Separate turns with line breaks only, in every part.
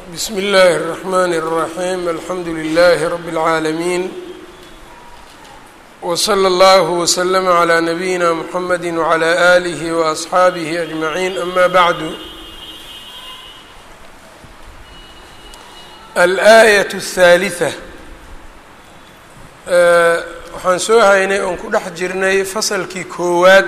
bsm اllh الرحmn الرaحيم alxamdu لlh رb العaalمين وslى اllه وsلm عlى نbyina mحamd وعlى آlih وأصxaabih أجمعين ama bعd alآية الثالثة waxaan soo haynay oon ku dhex jirnay fasalkii koowaad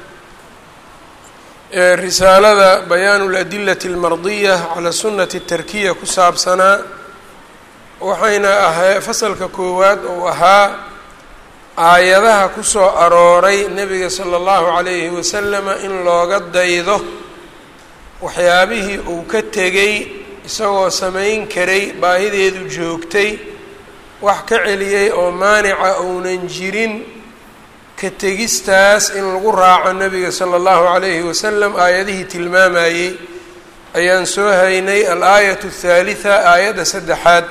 ee risaalada bayaanu اladilati اlmardiya calى sunati الtarkiya ku saabsanaa waxayna ahay fasalka koowaad uu ahaa aayadaha ku soo arooray nebiga salى اllahu عalayhi wasalama in looga daydo waxyaabihii uu ka tegey isagoo samayn karay baahideedu joogtay wax ka celiyey oo maanica uunan jirin ka tegistaas in lagu raaco nebiga sala allahu calayhi wasalam aayadihii tilmaamayey ayaan soo haynay al-aayatu athaalitha aayadda saddexaad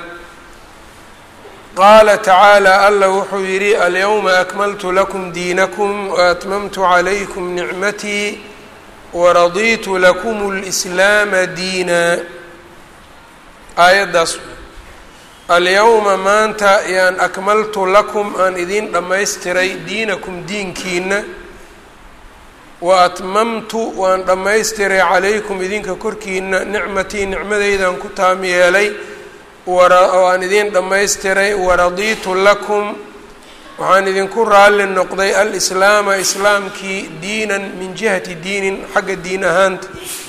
qaala tacaala allah wuxuu yidhi alyawma akmaltu lakum diinakum waatmamtu calaykum nicmatii waradiitu lakum اlslaama diina aayaddaas alyawma maanta yaan akmaltu lakum aan idiin dhammaystiray diinakum diinkiina wa atmamtu waan dhammaystiray calaykum idinka korkiina nicmatii nicmadeydan ku taam yeelay waan idiin dhammaystiray waradiitu lakum waxaan idinku raalli noqday alislaama islaamkii diinan min jihati diinin xagga diin ahaanta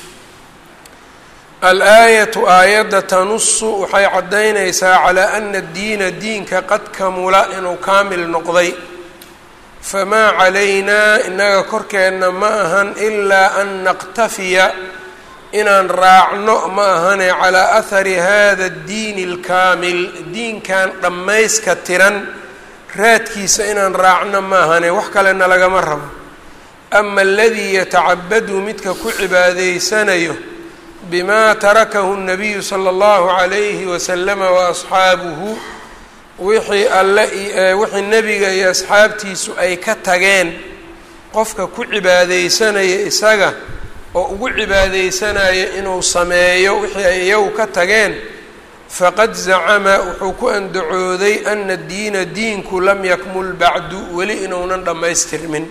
al-aayatu aayadda tanusu waxay caddaynaysaa calaa ana diina diinka qad kamula inuu kaamil noqday famaa calaynaa innaga korkeenna ma ahan ilaa an naqtafiya inaan raacno ma ahane calaa ahari hada addiini alkaamil diinkan dhammayska tiran raadkiisa inaan raacno ma ahane wax kalena lagama rabo ama aladii yatacabadu midka ku cibaadaysanayo bima tarakahu nabiyu sala allahu calayhi wasalama waasxaabuhu wixii alle wixii nebiga iyo asxaabtiisu ay ka tageen qofka ku cibaadeysanaya isaga oo ugu cibaadeysanaya inuu sameeyo wixii ay iyagu ka tageen faqad zacama wuxuu ku andacooday ana diina diinku lam yakmul bacdu weli inuunan dhammaystirmin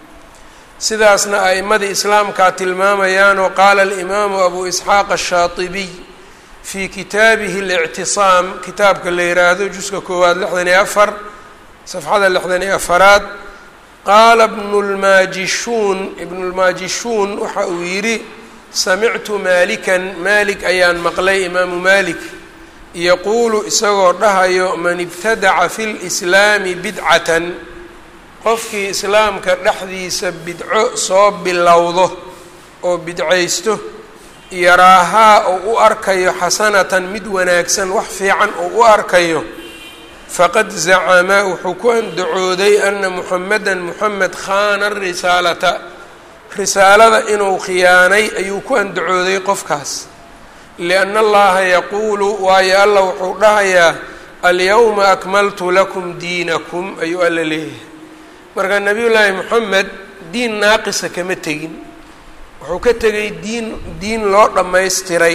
sidaasna a'imadii islaamkaa tilmaamayaanoo qaala alimaamu abu isxaaq ashaatibiy fii kitaabihi اlictisaam kitaabka la yiraahdo juska koowaad lixdan iyo afar safxada lixdan iyo afaraad qaala bnu lmaajishuun ibnu lmaajishuun waxa uu yidhi samictu maalikan maalik ayaan maqlay imaamu maalik yaquulu isagoo dhahayo man ibtadaca fi lislaami bidcatan qofkii islaamka dhexdiisa bidco soo bilowdo oo bidcaysto yaraahaa oo u arkayo xasanatan mid wanaagsan wax fiican oo u arkayo faqad zacama wuxuu ku andacooday ana muxamedan muxamed khaana risaalata risaalada inuu khiyaanay ayuu ku andacooday qofkaas lianna allaha yaquulu waayo alla wuxuu dhahayaa alyawma akmaltu lakum diinakum ayuu alla leeyahay marka nebiyullaahi moxamed diin naaqisa kama tegin wuxuu ka tegay diin diin loo dhammaystiray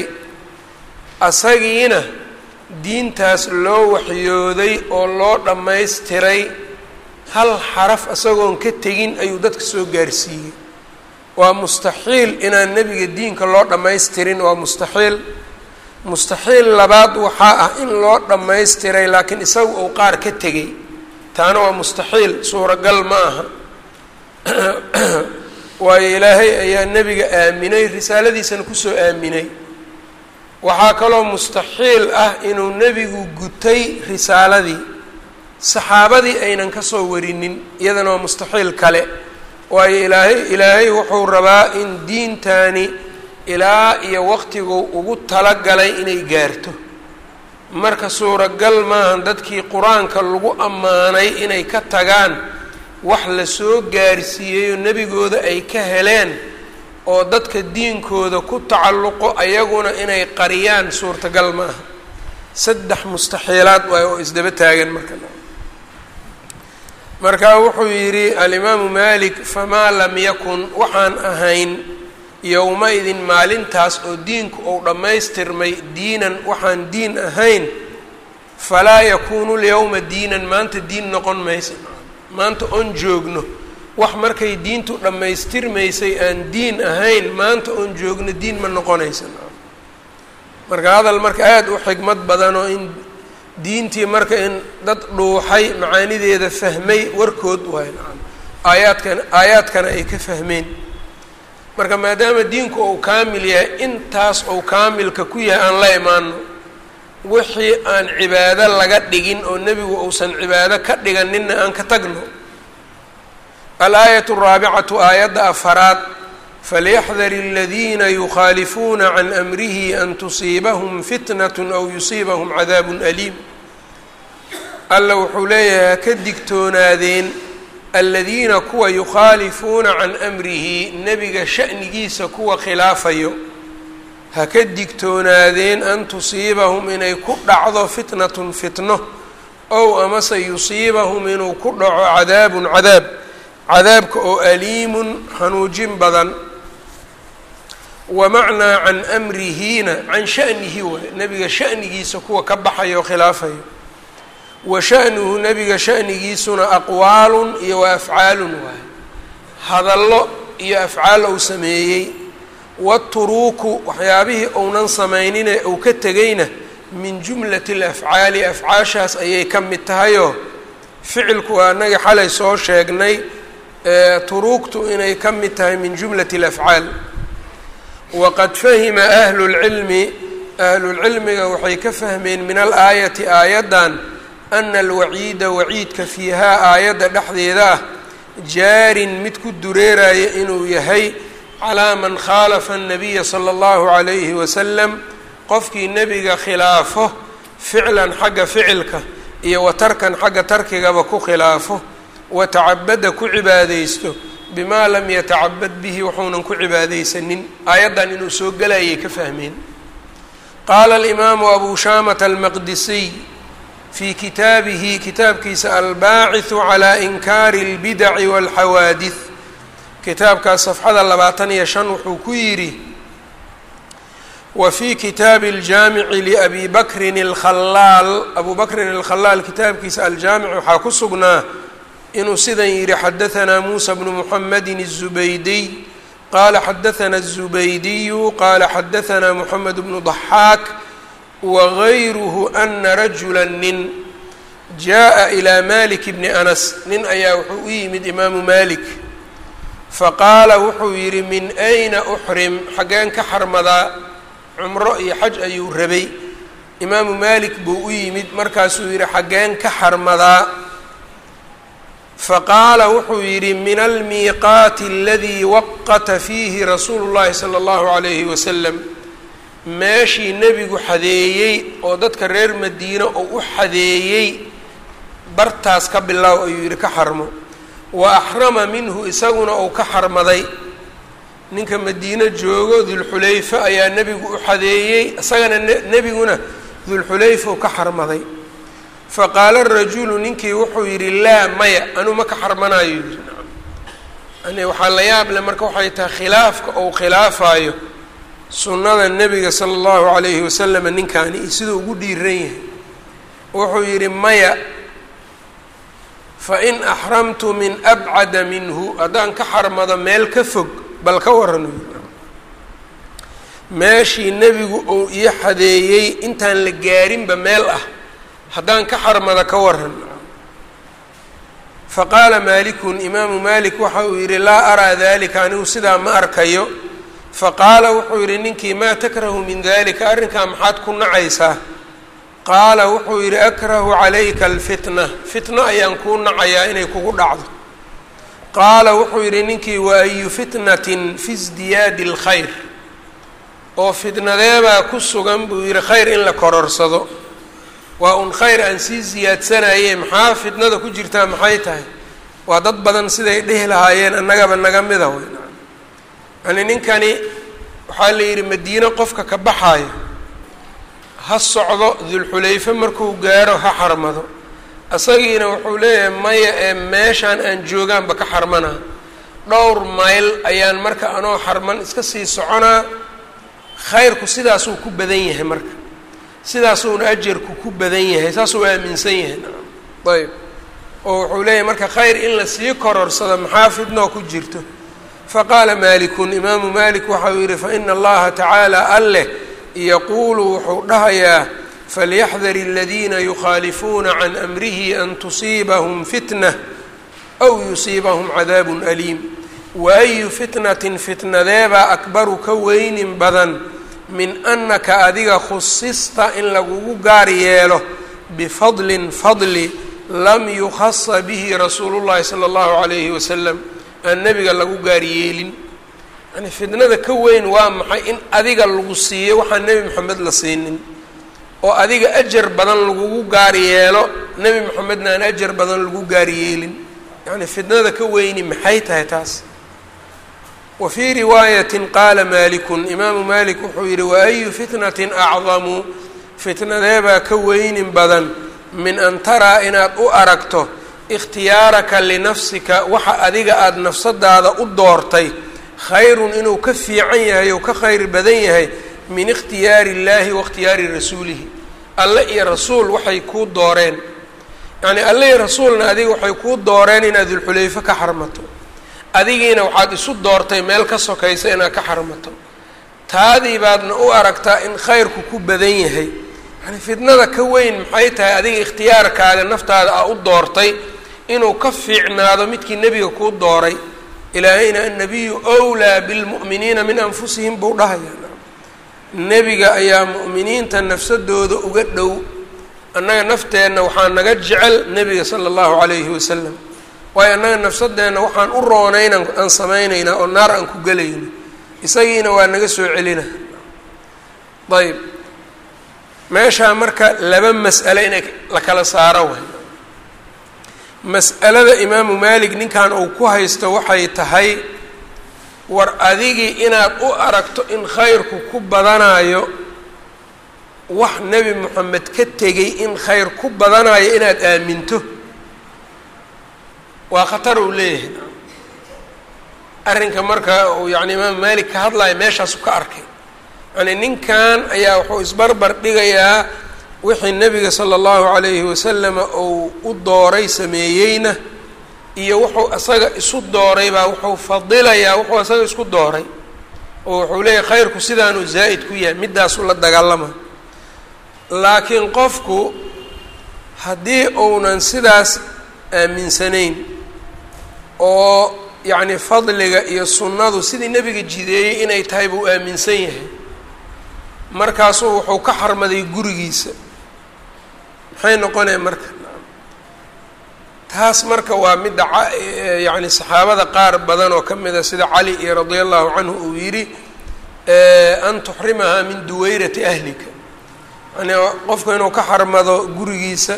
asagiina diintaas loo waxyooday oo loo dhammaystiray hal xaraf isagoon ka tegin ayuu dadka soo gaarsiiyey waa mustaxiil inaan nebiga diinka loo dhammaystirin waa mustaxiil mustaxiil labaad waxaa ah in loo dhammaystiray laakiin isagu uu qaar ka tegay taana waa mustaxiil suuragal ma aha waayo ilaahay ayaa nebiga aaminay risaaladiisana kusoo aaminay waxaa kaloo mustaxiil ah inuu nebigu gutay risaaladii saxaabadii aynan kasoo warinin iyadana waa mustaxiil kale waayo ilaahay ilaahay wuxuu rabaa in diintani ilaa iyo waqtigu ugu talagalay inay gaarto marka suuragal maahan dadkii qur-aanka lagu ammaanay inay ka tagaan wax la soo gaarsiiyeyoo nebigooda ay ka heleen oo dadka diinkooda ku tacalluqo ayaguna inay qariyaan suurtagal ma aha saddex mustaxiilaad waay oo isdaba taagan marka marka wuxuu yidhi alimaamu malik famaa lam yakun waxaan ahayn yowma-idin maalintaas oo diinku uu dhammaystirmay diinan waxaan diin ahayn falaa yakuunu lyowma diinan maanta diin noqon maysa maanta oon joogno wax markay diintu dhammaystirmaysay aan diin ahayn maanta oon joogno diin ma noqonaysa marka hadal marka aada u xigmad badan oo in diintii marka in dad dhuuxay macaanideeda fahmay warkood waay aayaadkan aayaadkana ay ka fahmeen marka maadaama diinku uu kaamil yahay intaas uu kaamilka ku yahay aan la imaano wixii aan cibaado laga dhigin oo nebigu uusan cibaado ka dhiganinna aan ka tagno alaayatu araabicatu aayadda afaraad falyaxdar aladiina yukhaalifuuna can amrihi an tusiibahum fitnat aw yusiibahum cadaabun aliim alla wuxuu leeyahay ha ka digtoonaadeen aladiina kuwa yukhaalifuuna can amrihi nebiga sha'nigiisa kuwa khilaafayo ha ka digtoonaadeen an tusiibahum inay ku dhacdo fitnatun fitno ow amase yusiibahum inuu ku dhaco cadaabun cadaab cadaabka oo aliimun xanuujin badan wa macnaa can amrihiina can sha'nihi waay nebiga sha'nigiisa kuwa ka baxayo o khilaafayo wa sha'nuhu nebiga sha'nigiisuna aqwaalun iyo wa afcaalun waay hadallo iyo afcaal ou sameeyey waturuuku waxyaabihii ounan samaynine uu ka tegayna min jumlati alafcaali afcaashaas ayay ka mid tahayoo ficilku waa annaga xalay soo sheegnay turuugtu inay ka mid tahay min jumlati alafcaal waqad fahima ahlu lcilmi ahlulcilmiga waxay ka fahmeen min alaayati aayaddan ana alwaciida waciidka fiihaa aayadda dhexdeeda ah jaarin mid ku dureeraya inuu yahay calaa man khaalafa annabiya sala allahu calayhi wasalam qofkii nebiga khilaafo ficlan xagga ficilka iyo wa tarkan xagga tarkigaba ku khilaafo wa tacabada ku cibaadaysto bimaa lam yatacabad bihi waxuunan ku cibaadaysanin aayaddan inuu soo gelayay ka fahmeen qaala alimaamu abu shaamata almaqdisiy fii kitaabihi kitaabkiisa albaaciثu calaa inkaari اlbidaci wاlxawaadid kitaabkaas safxada labaatan iyo shan wuxuu ku yidhi wa fii kitaabi aljaamici liabi bakrin alkhalaal abu bakrin alkhalaal kitaabkiisa aljaamic waxaa ku sugnaa inuu sidan yidhi xadahanaa muusa bnu muxamedin الzubaydiy qaala xadahanaa الzubaydiyu qaala xadahanaa moxamed bnu ضaxaak wagayruhu ana rajula nin jaa ilaa malik bni anas nin ayaa wuxuu u yimid imaamu malik faqaala wuxuu yidhi min ayna uxrim xaggeen ka xarmadaa cumro iyo xaj ayuu rabay imaamu maalik buu u yimid markaasuu yidhi xaggeen ka xarmadaa faqaala wuxuu yidhi min almiiqaati aladii waqata fiihi rasuulu llahi sala allahu calayhi wasalam meeshii nebigu xadeeyey oo dadka reer madiine oo u xadeeyey bartaas ka bilow ayuu yidhi ka xarmo wa axrama minhu isaguna uu ka xarmaday ninka madiine joogo dulxulayfa ayaa nebigu u xadeeyey isagana nebiguna dulxulayfa u ka xarmaday faqaala rajulu ninkii wuxuu yidhi laa maya anuu ma ka xarmanayo yidhi yani waxaa la yaab leh marka waxay tahay khilaafka ou khilaafayo sunnada nebiga sala allahu calayhi wasalam ninkaani siduu ugu dhiiran yahay wuxuu yidhi maya fain axramtu min abcada minhu haddaan ka xarmado meel ka fog bal ka waran meeshii nebigu uu ii xadeeyey intaan la gaarinba meel ah haddaan ka xarmado ka waran faqaala maalikun imaamu maalik waxa uu yidhi laa araa dalika anigu sidaa ma arkayo faqaala wuxuu yidhi ninkii maa takrahu min dalika arrinkaa maxaad ku nacaysaa qaala wuxuu yidhi akrahu calayka alfitna fitna ayaan kuu nacayaa inay kugu dhacdo qaala wuxuu yidhi ninkii wa ayu fitnatin fi sdiyaadi اlkhayr oo fitnadeebaa ku sugan buu yidhi khayr in la kororsado waa un khayr aan sii siyaadsanayee maxaa fitnada ku jirtaa maxay tahay waa dad badan siday dhihi lahaayeen annagaba naga mida wey yani ninkani waxaa la yidhi madiine qofka ka baxaayo ha socdo dulxulayfe markuu gaaro ha xarmado isagiina wuxuu leeyahay maya ee meeshaan aan joogaanba ka xarmanaa dhowr mayl ayaan marka anoo xarman iska sii soconaa khayrku sidaasuu ku badan yahay marka sidaasuuna ajarku ku badan yahay saasuu aaminsan yahay ayb oo wuxuu leeyahay marka khayr in la sii kororsado maxaa fidnoo ku jirto faqaala maalikun imaamu maalik waxa uu yidhi faina allaha tacaala alleh yaquulu wuxuu dhahayaa falyaxdar aladiina yukhaalifuuna can amrihi an tusiibahum fitna aw yusiibahum cadaabun aliim wa ayu fitnatin fitnadeebaa akbaru ka weynin badan min annaka adiga khusista in lagugu gaar yeelo bifadlin fadli lam yukhasa bihi rasuulu llahi sala allahu calayhi wasalam aan nebiga lagu gaar yeelin yani fitnada ka weyn waa maxay in adiga lagu siiyo waxaan nebi moxamed la siinin oo adiga ajar badan lagugu gaar yeelo nebi moxamedna aan ajar badan lagu gaar yeelin yani fitnada ka weyni maxay tahay taas wa fii riwaayatin qaala maalikun imaamu maalik wuxuu yidhi wa ayu fitnatin acdamu fitnadeebaa ka weynin badan min an taraa inaad u aragto ikhtiyaaraka linafsika waxa adiga aada nafsadaada u doortay khayrun inuu ka fiican yahay ou ka khayr badan yahay min ikhtiyaari illaahi waاkhtiyaari rasuulihi alle iyo rasuul waxay kuu dooreen yacnii alle iyo rasuulna adiga waxay kuu dooreen inaad dulxulayfo ka xarmato adigiina waxaad isu doortay meel ka sokaysa inaad ka xarmato taadii baadna u aragtaa in khayrku ku badan yahay yani fitnada ka weyn maxay tahay adiga ikhtiyaarkaaga naftaada a u doortay inuu ka fiicnaado midkii nebiga kuu dooray ilaahayna annabiyu wlaa bilmu'miniina min anfusihim buu dhahaya nebiga ayaa mu'miniinta nafsadooda uga dhow annaga nafteenna waxaa naga jecel nebiga sala allahu calayhi wasalam waayo annaga nafsadeenna waxaan u roonayna aan samaynaynaa oo naar aan ku gelayno isagiina waa naga soo celina ayb meeshaa marka laba mas'ale inay la kala saaro way mas'alada imaamu maalik ninkan uu ku haysto waxay tahay war adigii inaad u aragto in khayrku ku badanayo wax nebi moxamed ka tegay in khayr ku badanayo inaad aaminto waa khatar uu leeyahay arrinka marka uu yani imaamu maalik ka hadlayo meeshaasu ka arkay yani ninkan ayaa wuxuu isbarbar dhigayaa wixii nebiga sala allahu calayhi wasalama uu u dooray sameeyeyna iyo wuxuu isaga isu dooray baa wuxuu fadilayaa wuxuu isaga isku dooray oo wuxuu leeyahay khayrku sidaanuu zaa'id ku yahay middaasuu la dagaalama laakiin qofku haddii uunan sidaas aaminsanayn oo yacni fadliga iyo sunnadu sidii nebiga jideeyey inay tahay buu aaminsan yahay markaasuu wuxuu ka xarmaday gurigiisa maxay noqonaya marka taas marka waa midda yacni saxaabada qaar badan oo ka mid a sida cali iyo radia allahu canhu uu yidhi an tuxrimahaa min duwayrati ahlika yani qofku inuu ka xarmado gurigiisa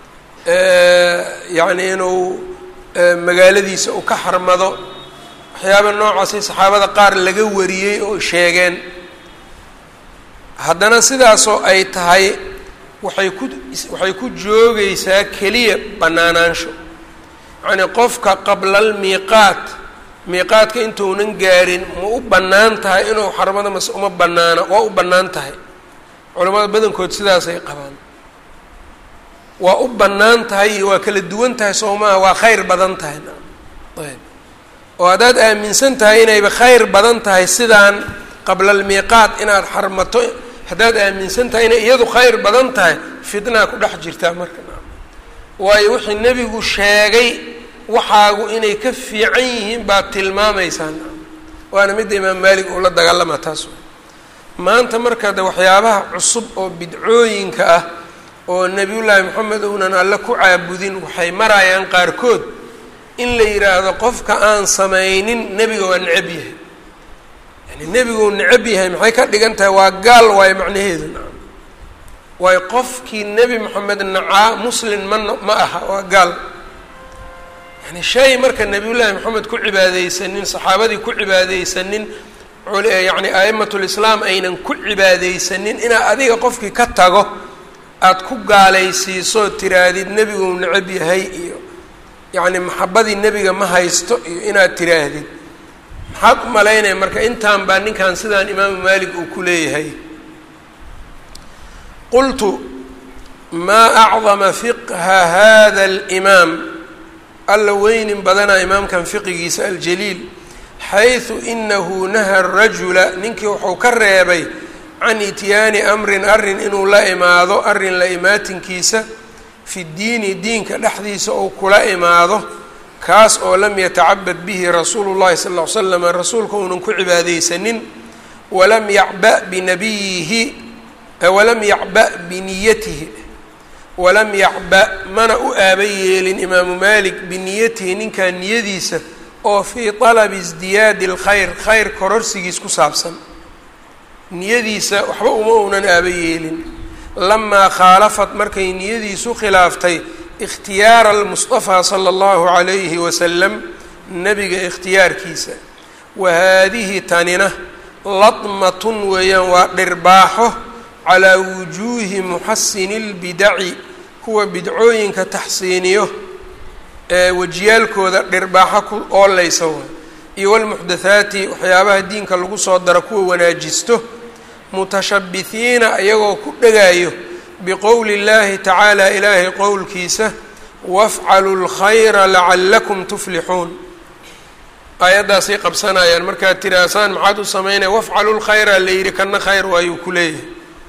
yacni inuu magaaladiisa uu ka xarmado waxyaaba noocaasay saxaabada qaar laga wariyey oo sheegeen haddana sidaasoo ay tahay waxay ku waxay ku joogaysaa keliya bannaanaansho yacnii qofka qabla almiiqaat miiqaadka intuunan gaarin ma u bannaan tahay inuu xarmado mase uma bannaano waa u bannaan tahay culamada badankood sidaasay qabaan waa u bannaan tahay iyo waa kala duwan tahay soo maaha waa khayr badan tahay ayb oo haddaad aaminsan tahay inayba khayr badan tahay sidaan qabla almiiqaat inaad xarmato haddaad aaminsan tahay inay iyadu khayr badan tahay fitnaa ku dhex jirtaa marka waayo wixii nebigu sheegay waxaagu inay ka fiican yihiin baad tilmaamaysaan waana midda imaam maalik uu la dagaalama taas maanta marka de waxyaabaha cusub oo bidcooyinka ah oo nebiyullaahi moxamed uunan alle ku caabudin waxay marayaan qaarkood in la yidhaahdo qofka aan samaynin nebiga waa necab yahay yani nebiguu necab yahay maxay ka dhigan tahay waa gaal waayo macnaheedu nacam waayo qofkii nebi moxamed nacaa muslin ma ma aha waa gaal yani shay marka nebiyullaahi moxamed ku cibaadeysanin saxaabadii ku cibaadeysanin yacni a'imatulislaam aynan ku cibaadeysanin inaad adiga qofkii ka tago aada ku gaalaysiiso tiraadid nebiguu necab yahay iyo yacni maxabadii nebiga ma haysto iyo inaad tiraahdid maxaad u malaynaya marka intaan baa ninkan sidaan imaamu maalik uu ku leeyahay qultu maa acdama fiqha hada alimaam alla weynin badanaa imaamkan fiqigiisa aljaliil xaysu inahu naha rajula ninkii wuxuu ka reebay can ityaani amrin arrin inuu la imaado arrin la imaatinkiisa fi diini diinka dhexdiisa ou kula imaado kaas oo lam yatacabad bihi rasuulu llahi sal ll ly slam rasuulka uunan ku cibaadeysanin walam yacba binabiyihi walam yacba biniyatihi walam yacba mana u aaba yeelin imaamu malik biniyatihi ninkan niyadiisa oo fii talabi isdiyaadi alkhayr khayr kororsigiis ku saabsan niyadiisa waxba uma uunan aaba yeelin lamaa khaalafat markay niyadiisu khilaaftay ikhtiyaara almustafaa sala allahu calayhi wasalam nebiga ikhtiyaarkiisa wa haadihi tanina ladmatun weeyaan waa dhirbaaxo calaa wujuuhi muxasini lbidaci kuwa bidcooyinka taxsiiniyo ee wejiyaalkooda dhirbaaxo ku oolaysa wa iyo walmuxdathaati waxyaabaha diinka lagu soo daro kuwa wanaajisto mutashabbihiina ayagoo ku dhegaayo biqowli اllahi tacaala ilaahay qowlkiisa wafcalu lkhayra lacallakum tuflixuun aayaddaasay qabsanayaan markaad tiraasaan maxaad u samaynaya wafcalu lkhayra la yidhi kana khayr waayuu ku leeyahay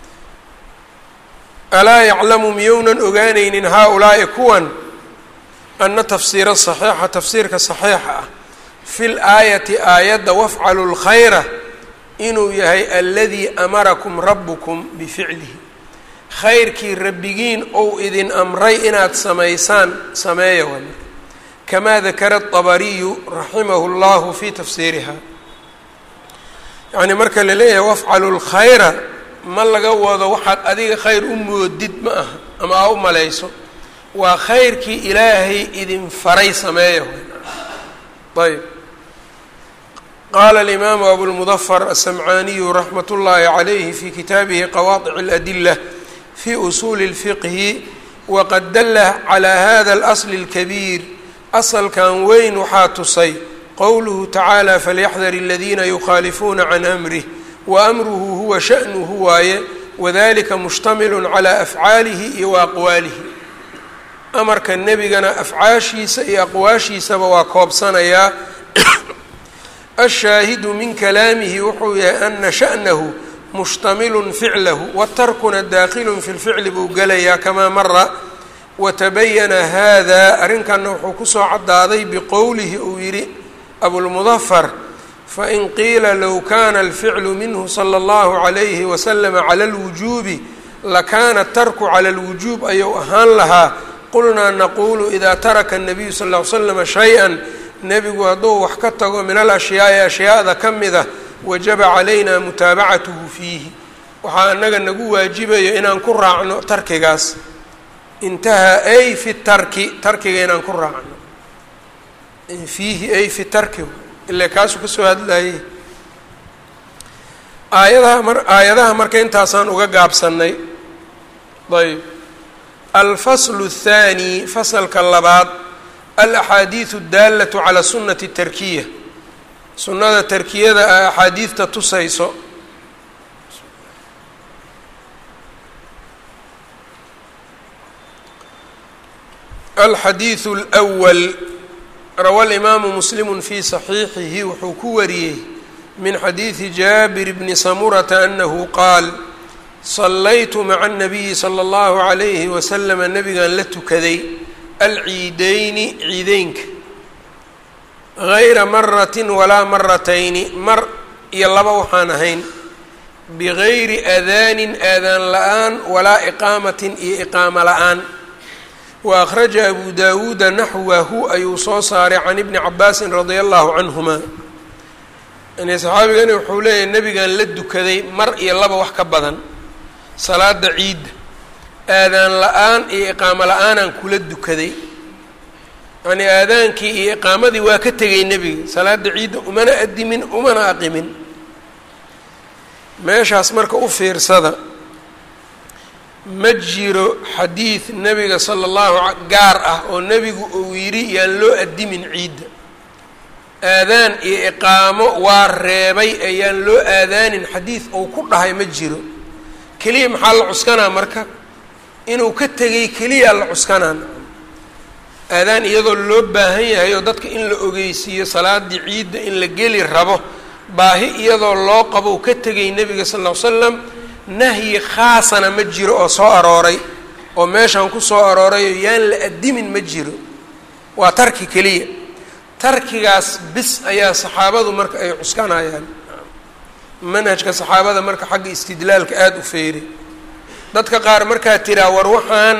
alaa yaclamu miyounan ogaanaynin haa-ulaa'i kuwan ana tafsiira saxiixa tafsiirka saxiixa ah fi l aayati aayadda wafcalu lkhayra inuu yahay aladii amarakum rabukum bificlihi khayrkii rabbigiin ou idin amray inaad samaysaan sameeya waa marka kamaa dakara الطabariyu raximahu اllahu fi tafsiiriha yacni marka la leeyahay wafcalu lkhayra ma laga wado waxaad adiga khayr u moodid ma aha ama aa u malayso waa khayrkii ilaahay idin faray sameeya ayb qala alimaamu abulmudafar asamcaaniyu raxmat ullaahi calayhi fi kitaabihi qawaadic اladila fi usuuli اlfiqhi waqad dalla calaa hada alasli اlkabiir asalkan weyn waxaa tusay qowluhu tacaala falyaxdar aladiina yukhaalifuuna can amrih wa amruhu huwa sha'nuhu waaye wadalika mushtamil calaa afcaalihi iyo wa aqwaalihi amarka nebigana afcaashiisa iyo aqwaashiisaba waa koobsanayaa ashaahidu min kalaamihi wuxuu yahay ana sha'nahu mushtamilun ficlahu watarkuna daakhilun fi lficli buu gelayaa kamaa mara watabayana hada arrinkanna wuxuu kusoo caddaaday biqowlihi uu yidhi abulmudafar fain qiila low kana alficlu minhu sala allahu calayhi wasalama cala alwujuubi lakana tarku cala alwujuub ayuu ahaan lahaa qulnaa naquulu idaa taraka الnabiyu sal ll ly slama shay-an nebigu hadduu wax ka tago min alashyaai ashyaada ka mida wajaba calayna mutaabacatuhu fiihi waxaa anaga nagu waajibayo inaan ku raacno tarkigaas intahaa ay fi tarki tarkiga inaan ku raacno fiihi ay fi tarki ile kaasuu kasoo hadlayay aayadaha mar aayadaha marka intaasaan uga gaabsanay ayb alfaslu الthaani fasalka labaad alaxaadiidu اdaalatu calaa sunati tarkiya sunnada tarkiyada a axaadiidta tusayso alxadiidu اlأwal rawa alimaamu muslimu fi saxiixihi wuxuu ku wariyey min xadiidi jaabir bni samurata anahu qaal sallaytu maca الnabiyi salى اllahu عalayhi waslama nabigan la tukaday alciideyni ciideynka gayra maratin walaa maratayni mar iyo laba waxaan ahayn bigayri aadaanin aadaan la-aan walaa iqaamatin iyo iqaamo la-aan wa akhraja abu dawuuda naxwahu ayuu soo saaray can ibni cabaasin radia allahu canhuma yani saxaabigani wuxuu leeyahay nebigan la dukaday mar iyo laba wax ka badan salaada ciidda aadaan la-aan iyo iqaamo la-aanaan kula dukaday yani aadaankii iyo iqaamadii waa ka tegay nebiga salaada ciidda umana adimin umana aqimin meeshaas marka u fiirsada ma jiro xadiid nebiga sala allahu gaar ah oo nebigu uu yidhi yaan loo addimin ciidda aadaan iyo iqaamo waa reebay ayaan loo aadaanin xadiid uu ku dhahay ma jiro keliya maxaa la cuskanaa marka inuu ka tegay keliya la cuskanaa aadaan iyadoo loo baahan yahay oo dadka in la ogeysiiyo salaadii ciidda in la geli rabo baahi iyadoo loo qabo u ka tegay nebiga sal ll ly slam nahyi khaasana ma jiro oo soo arooray oo meeshan ku soo aroorayoo yaan la addimin ma jiro waa tarki keliya tarkigaas bis ayaa saxaabadu marka ay cuskanayaan manhajka saxaabada marka xagga istidlaalka aada u feeray dadka qaar markaa tiraa war waxaan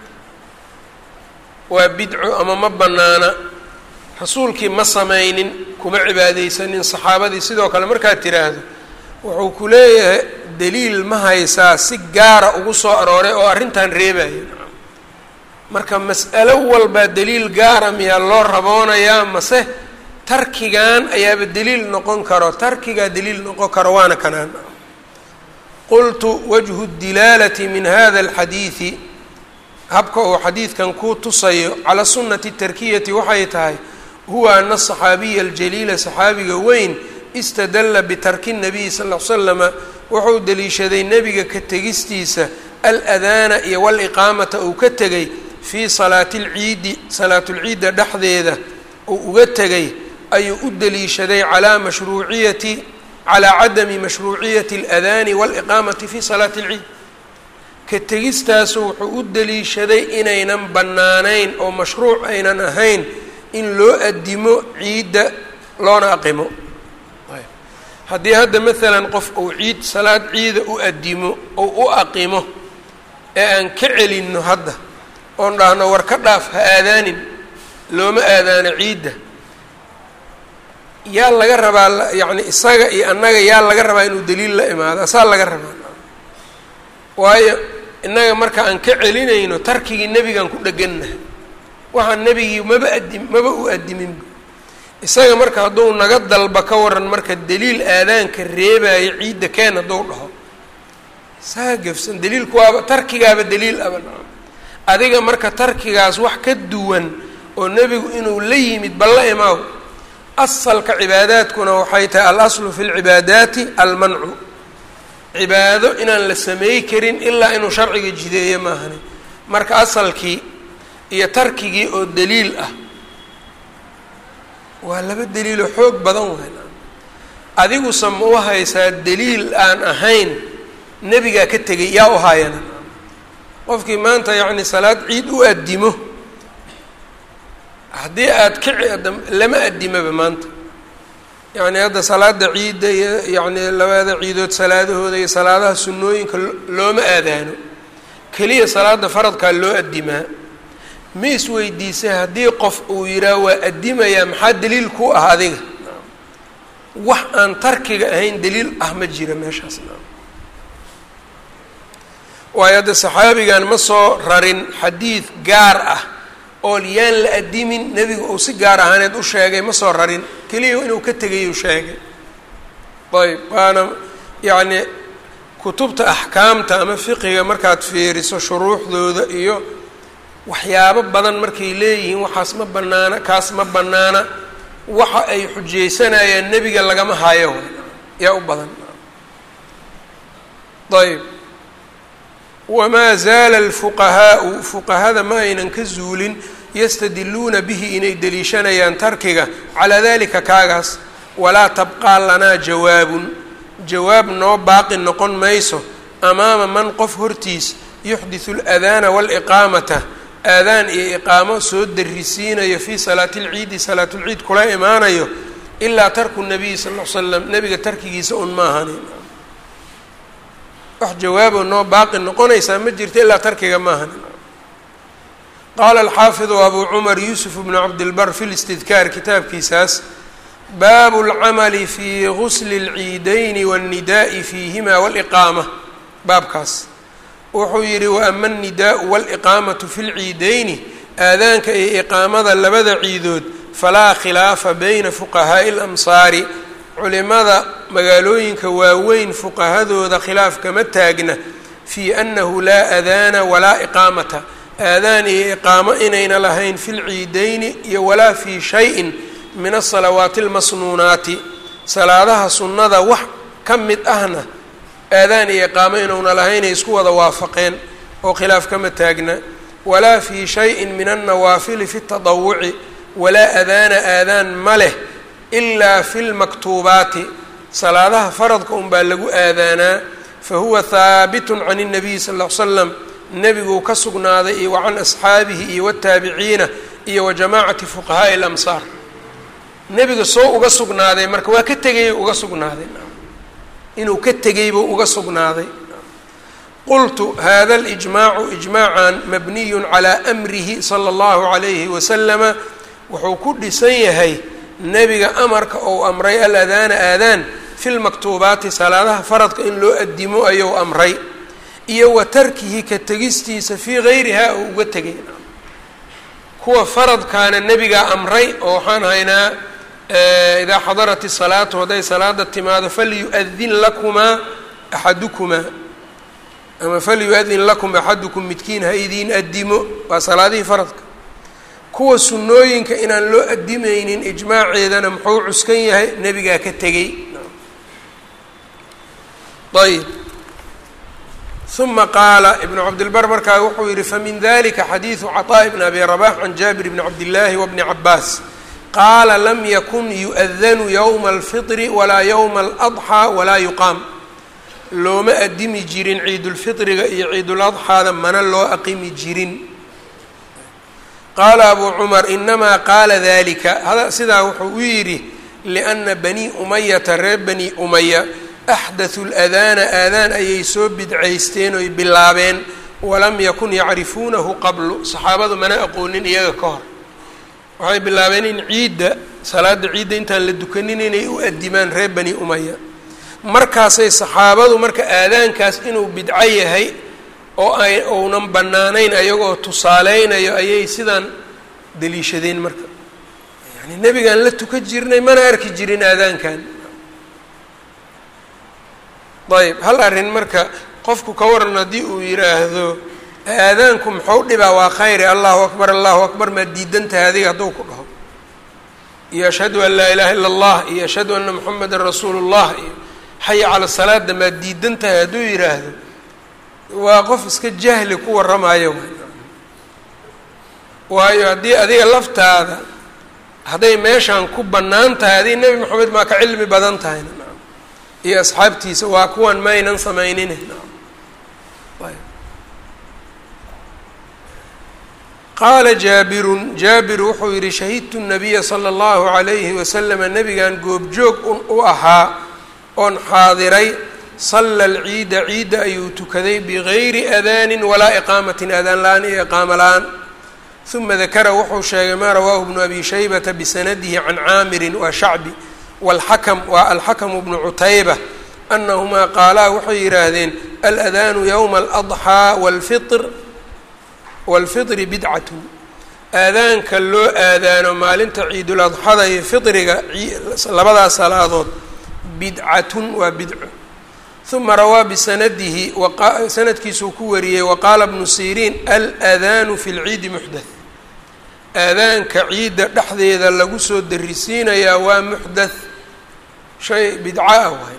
waa bidco ama ma bannaana rasuulkii ma samaynin kuma cibaadeysanin saxaabadii sidoo kale markaad tiraahdo wuxuu ku leeyahay daliil ma haysaa si gaara ugu soo arooray oo arrintan reebaya marka mas'alo walbaa daliil gaara miyaa loo raboonayaa mase tarkigan ayaaba daliil noqon karo tarkigaa daliil noqon karo waana kanaan qultu wajhu dilaalati min hada alxadiidi habka uu xadiidkan kuu tusayo calaa sunnati tarkiyati waxay tahay huwa ana asaxaabiya aljaliila saxaabiga weyn istadalla bitarki nabiyi sal l slama wuxuu deliishaday nebiga ka tegistiisa aladaana iyo waliqaamata uu ka tegay fii salaati lciidi salaatulciidda dhexdeeda uu uga tegay ayuu u deliishaday calaa mashruuciyati calaa cadami mashruuciyati aladaani waliqaamati fi salaati alciid ka tegistaasu wuxuu u deliishaday inaynan bannaanayn oo mashruuc aynan ahayn in loo addimo ciidda loona aqimo haddii hadda maalan qof uu ciid salaad ciida u addimo ou u aqimo ee aan ka celinno hadda oon dhahno war ka dhaaf ha aadaanin looma aadaano ciidda yaa laga rabaa yacni isaga iyo annaga yaa laga rabaa inuu daliil la imaado asaa laga rabaa waayo innaga marka aan ka celinayno tarkigii nebigaan ku dhegannahay waxaan nebigii maba addim maba u addiminba isaga marka hadduu naga dalba ka waran marka daliil aadaanka reebaayo ciidda keen hadduu dhaho saa gefsan daliilku waaba tarkigaaba daliil aba adiga marka tarkigaas wax ka duwan oo nebigu inuu la yimid balla imaaw asalka cibaadaadkuna waxay tahay al aslu fi lcibaadaati almancu cibaado inaan la sameey karin ilaa inuu sharciga jideeyo maahani marka asalkii iyo tarkigii oo daliil ah waa laba daliiloo xoog badan weyn adiguse ma u haysaa daliil aan ahayn nebigaa ka tegay yaa u haayana qofkii maanta yacni salaad ciid u addimo haddii aad ka lama addimaba maanta yacni hadda salaada ciidda iyo yacni labada ciidood salaadahooda iyo salaadaha sunnooyinka looma aadaano keliya salaada faradkaa loo addimaa ma isweydiisay haddii qof uu yidhaah waa addimayaa maxaa daliil ku ah adiga wax aan tarkiga ahayn daliil ah ma jira meeshaas waayo hadda saxaabigan ma soo rarin xadiid gaar ah oo yaan la addimin nebigu uu si gaar ahaaneed u sheegay ma soo rarin keliya inuu ka tegayuu sheegay ayb waana yacni kutubta axkaamta ama fiqiga markaad fiiriso shuruuxdooda iyo waxyaabo badan markay leeyihiin waxaas ma bannaana kaas ma bannaana waxa ay xujaysanayaan nebiga lagama hayo yaa u badan ayb wamaa zaala alfuqahaau fuqahada ma aynan ka zuulin yastadiluuna bihi inay deliishanayaan tarkiga calaa dalika kaagaas walaa tabqaa lanaa jawaabun jawaab noo baaqi noqon mayso amaama man qof hortiis yuxdisu aladaana waaliqaamata aadaan iyo iqaamo soo darisiinayo fii salaati lciidi salaatulciid kula imaanayo ilaa tarku nabiyi sal l slam nebiga tarkigiisa un ma ahanin wax jawaabo noo baaqi noqonaysaa ma jirto ilaa tarkiga ma ahanin qaala alxaafidu abu cumar yuusuf bnu cabdilbar fi listidkaar kitaabkiisaas baabu اlcamali fi gusli اlciidayni wاnnidaءi fiihima wاliqaama baabkaas wuxuu yidhi waama alnidaau wاliqaamatu fi lciidayni aadaanka iyo iqaamada labada ciidood falaa khilaafa bayna fuqahaa'i اlamsaari culimada magaalooyinka waaweyn fuqahadooda khilaaf kama taagna fii annahu laa aadaana walaa iqaamata aadaan iyo iqaamo inayna lahayn fi lciidayni iyo walaa fii shayin min asalawaati almasnuunaati salaadaha sunnada wax ka mid ahna aadaan iyo iqaamo inuuna lahaynay isku wada waafaqeen oo khilaaf kama taagna walaa fii shayin min alnawaafili fi tadawuci walaa aadaana aadaan ma leh ilaa fi lmaktuubaati salaadaha faradka unbaa lagu aadaanaa fa huwa haabitun can الnabiy sal ll ly slam nebiguu ka sugnaaday iyo wa can asxaabihi iyo wataabiciina iyo wa jamaacati fuqahaa'i اlamsaar nebiga soo uga sugnaaday marka waa ka tegay uga sugnaaday inuu ka tegay buu uga sugnaaday qultu hada اlijmaacu ijmaacan mabniyu calaa amrihi salى اllahu عalayhi wasalama wuxuu ku dhisan yahay nebiga amarka ou amray aladaana aadaan fi lmaktuubaati salaadaha faradka in loo addimo ayuu amray iyo wa tarkihi ka tegistiisa fii gayrihaa uu uga tegay kuwa faradkaana nebigaa amray oo waxaan haynaa idaa xadarat isalaatu hadday salaada timaado falyu-adin lakumaa axadukumaa ama falyu-adin lakum axadukum midkiin ha idiin addimo waa salaadihii faradka kuwa sunnooyinka inaan loo addimaynin ijmaaceedana muxuu cuskan yahay nebigaa ka tegey ayb uma qaala ibnu cabdilbar markaa wuxuu yihi famin dalika xadiidu caطaaءi bn abi rabax can jaabir bni cabdillaahi wabni cabaas qaala lam yakun yu-adanu yowma alfitri walaa yowma aladxaa walaa yuqaam looma addimi jirin ciidulfitriga iyo ciiduladxaada mana loo aqimi jirin qaala abuu cumar inamaa qaala dalika sidaa wuxuu u yidhi lianna banii umayata reer bani umaya axdathu ladaana aadaan ayay soo bidcaysteen oy bilaabeen walam yakun yacrifuunahu qablu saxaabadu mana aqoonin iyaga ka hor waxay bilaabeen in ciidda salaada ciidda intaan la dukanin inay u addimaan reer bani umaya markaasay saxaabadu marka aadaankaas inuu bidco yahay oo ay ounan bannaanayn ayagoo tusaaleynayo ayay sidaan daliishadeen marka yani nebigaan la tukan jirnay mana arki jirin aadaankan ayb hal arrin marka qofku ka waran haddii uu yidhaahdo aadaanku muxuu dhibaa waa khayri allahu akbar allahu akbar maad diidan tahay adiga hadduu ku dhaho iyo ashhadu an laa ilaha illa allah iyo ashhadu anna moxamedan rasuulu llah iyo xaya cala salaada maad diidan tahay hadduu yidhaahdo waa qof iska jahli ku warramayo waayo haddii adiga laftaada hadday meeshaan ku bannaan tahay adiga nebi moxamed maa ka cilmi badan tahayna iyo asxaabtiisa waa kuwan maynan samaynin qaala jaabirun jaabir wuxuu yihi shahidtu nabiya sala allahu calayhi wasalama nebigan goobjoog u ahaa oon xaadiray sala alciida ciidda ayuu tukaday bigayri aadaanin walaa iqaamatin aadaan la-aan iyo iqaamo la-aan uma dakara wuxuu sheegay maa rawaahu bnu abi shaybata bisanadihi can caamirin waa shacbi wاlxakm waa alxakmu bnu cutayba anahumaa qaalaa waxay yidhaahdeen aladaanu yowma aladxaa wlfir wاlfitri bidcatun aadaanka loo aadaano maalinta ciiduladxada iyo fitriga labadaas salaadood bidcatun waa bidco uma rawaa bisanadihi sanadkiisuu ku wariyey waqaala bnu siriin aladaanu fi lciidi muxdath aadaanka ciidda dhexdeeda lagu soo darisiinayaa waa muxdath shay bidca ah waay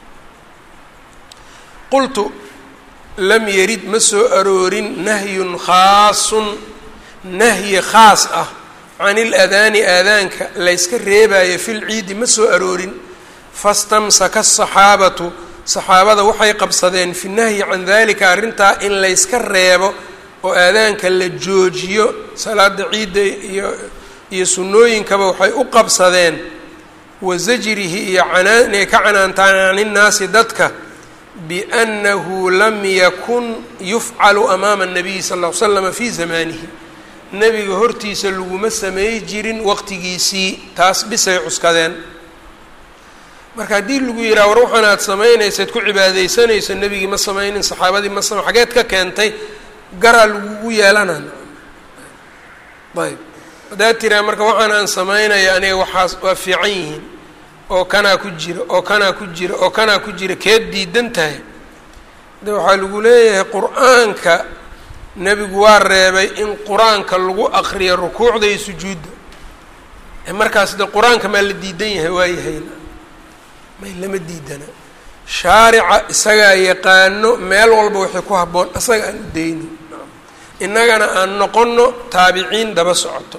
qultu lam yarid ma soo aroorin nahyun khaasun nahyi khaas ah can iladaani aadaanka layska reebayo fi lciidi ma soo aroorin fastamsaka asaxaabatu saxaabada waxay qabsadeen fi nahyi can dalika arrintaa in layska reebo oo aadaanka la joojiyo salaada ciidda iyo iyo sunnooyinkaba waxay u qabsadeen wa zajrihi iyo canaan inay ka canaantaan can innaasi dadka biannahu lam yakun yufcalu amaama الnabiyi sal ll ly slama fii zamaanihi nebiga hortiisa laguma sameey jirin waqtigiisii taas bisay cuskadeen marka haddii lagu yidhaha war waxaan aad samaynaysaad ku cibaadaysanayso nebigii ma samaynin saxaabadii ma sama xageed ka keentay garaa lagugu yeelanana ayb haddaad tiraa marka waxaan aan samaynaya aniga waxaas waa fiican yihiin oo kanaa ku jira oo kanaa ku jira oo kanaa ku jira keed diidan tahay de waxaa lagu leeyahay qur-aanka nebigu waa reebay in qur-aanka lagu aqriyo rukuucda iyo sujuudda markaas de qur-aanka maa la diidan yahay waayahayna may lama diidana shaarica isagaa yaqaano meel walba waxay ku habboon isaga aan u dayno innagana aan noqono taabiciin daba socoto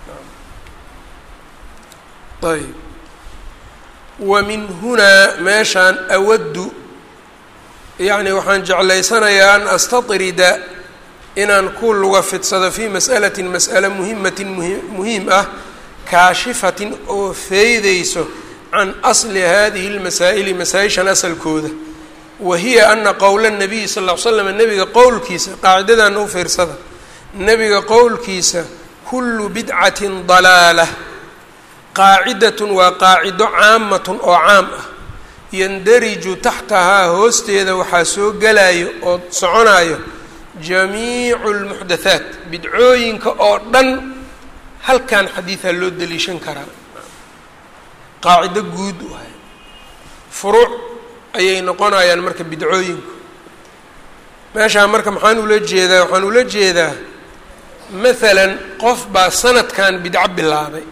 ayb wa min hunaa meeshaan awaddu yacni waxaan jeclaysanayaa an astatrida inaan ku luga fidsado fii mas'alatin mas'ale muhimatin muhiim ah kaashifatin oo feydayso can asli hadihi lmasaa'ili masaa-ishan asalkooda wa hiya ana qowla nabiyi sal ll ly slam nebiga qowlkiisa qaacidadan u fiirsada nebiga qowlkiisa kullu bidcatin dalaalah qaacidatun waa qaacido caamatun oo caam ah yandariju taxtahaa hoosteeda waxaa soo gelayo oo soconayo jamiicu lmuxdathaat bidcooyinka oo dhan halkan xadiidaa loo daliishan karaa qaacido guud waay furuuc ayay noqonayaan marka bidcooyinku meeshaa marka maxaan ula jeedaa waxaan ula jeedaa maalan qof baa sanadkan bidco bilaabay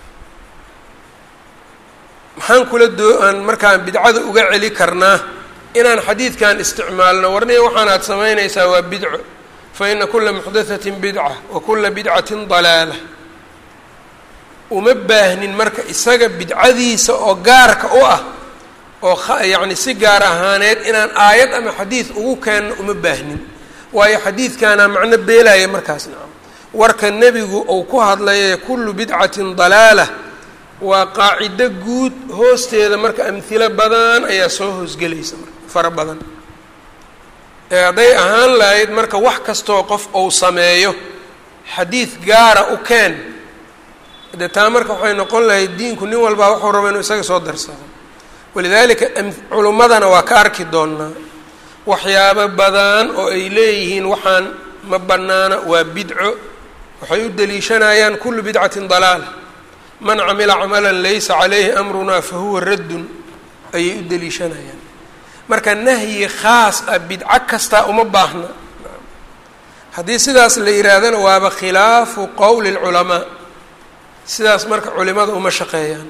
maxaan kula doo aan markaan bidcada uga celi karnaa inaan xadiidkan isticmaalno warniya waxaanaad samaynaysaa waa bidco fa ina kula muxdathatin bidca wa kula bidcatin dalaala uma baahnin marka isaga bidcadiisa oo gaarka u ah oo yacni si gaar ahaaneed inaan aayad ama xadiid ugu keenno uma baahnin waayo xadiidkaana macno beelaya markaas nacam warka nebigu uu ku hadlaye kullu bidcatin dalaala waa qaacido guud hoosteeda marka amhilo badan ayaa soo hoosgelaysa marka fara badan ee hadday ahaan lahayd marka wax kastoo qof uu sameeyo xadiid gaara u keen dee taa marka waxay noqon lahayd diinku nin walbaa wuxuu raba inuu isaga soo darsado walidaalika culimmadana waa ka arki doonaa waxyaabo badan oo ay leeyihiin waxaan ma bannaana waa bidco waxay u deliishanayaan kullu bidcatin dalaala man camila camalan laysa calayhi amrunaa fa huwa raddun ayay u deliishanayaan marka nahyi khaas ah bidco kastaa uma baahna haddii sidaas la yihaahdana waaba khilaafu qowli lculamaa sidaas marka culimada uma shaqeeyaan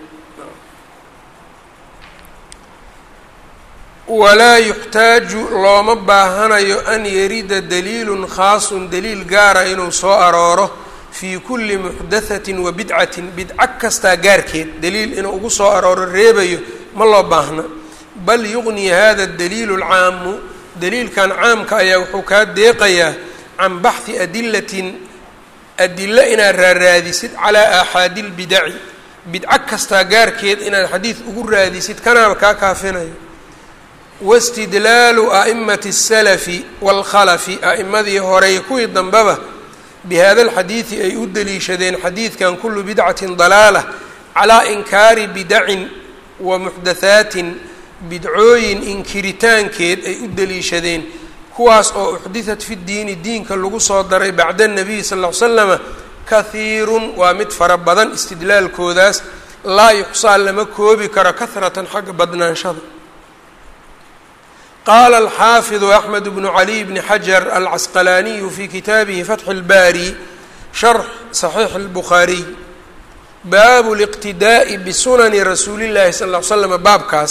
walaa yuxtaaju looma baahanayo an yarida daliilun khaasun daliil gaara inuu soo arooro fii kulli muxdathatin wa bidcatin bidco kastaa gaarkeed daliil inuu ugu soo arooro reebayo ma loo baahna bal yuqni hada daliilu alcaamu daliilkan caamka ayaa wuxuu kaa deeqayaa can baxhi adilatin adilo inaad raaraadisid calaa aaxaadi lbidaci bidco kastaa gaarkeed inaad xadiid ugu raadisid kanaaba kaa kaafinayo wastidlaalu a'imati asalafi waalkhalafi a'imadii horey kuwii dambeba bihada alxadiidi ay u deliishadeen xadiidkan kullu bidcatin dalaalah calaa inkaari bidacin wa muxdathaatin bidcooyin inkiritaankeed ay u deliishadeen kuwaas oo uxditat fi diini diinka lagu soo daray bacda anabiyi sal ll ly slama kahiirun waa mid fara badan istidlaalkoodaas laa yuxsaa lama koobi karo kahratan xagga badnaanshada qaala alxaafidu axmed bnu caliy bni xajar alcasqalaaniyu fi kitaabihi fatxi اlbaari sharx saxiix اlbukhaariy baabu liqtidaa'i bisunani rasuuli llahi sal ll ly slam baabkaas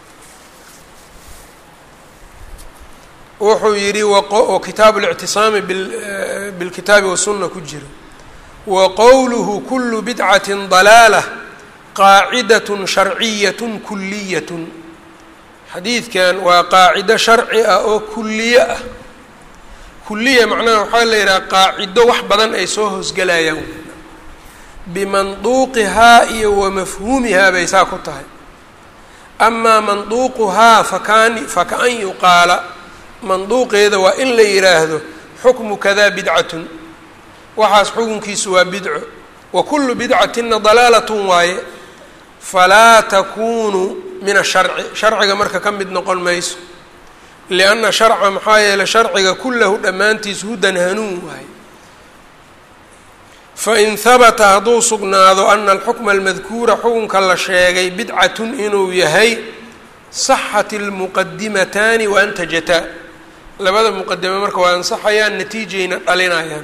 wuxuu yidhi oo kitaabu اlictisaami bilkitaabi wasuna ku jira wa qowluhu kulu bidcatin dalaalah qaacidat sharciyat kuliyat xadiidkan waa qaacido sharci ah oo kuliye ah kuliya macnaha waxaa la yidhaha qaacido wax badan ay soo hoosgelayaan bimanduuqihaa iyo wa mafhuumihaa bay saa ku tahay amaa manduuquhaa fakaan faka-an yuqaala manduuqeeda waa in la yidhaahdo xukmu kadaa bidcatun waxaas xukunkiisu waa bidco wa kullu bidcatina dalaalatun waaye falaa takuunu min asharci sharciga marka ka mid noqon mayso lianna sharca maxaa yeeley sharciga kullahu dhammaantiis hudan hanuun waaye fain habata hadduu sugnaado ana alxukma almadkuura xukunka la sheegay bidcatun inuu yahay saxat almuqadimataani waantajataa labada muqadame marka waa ansaxayaan natiijayna dhalinayaan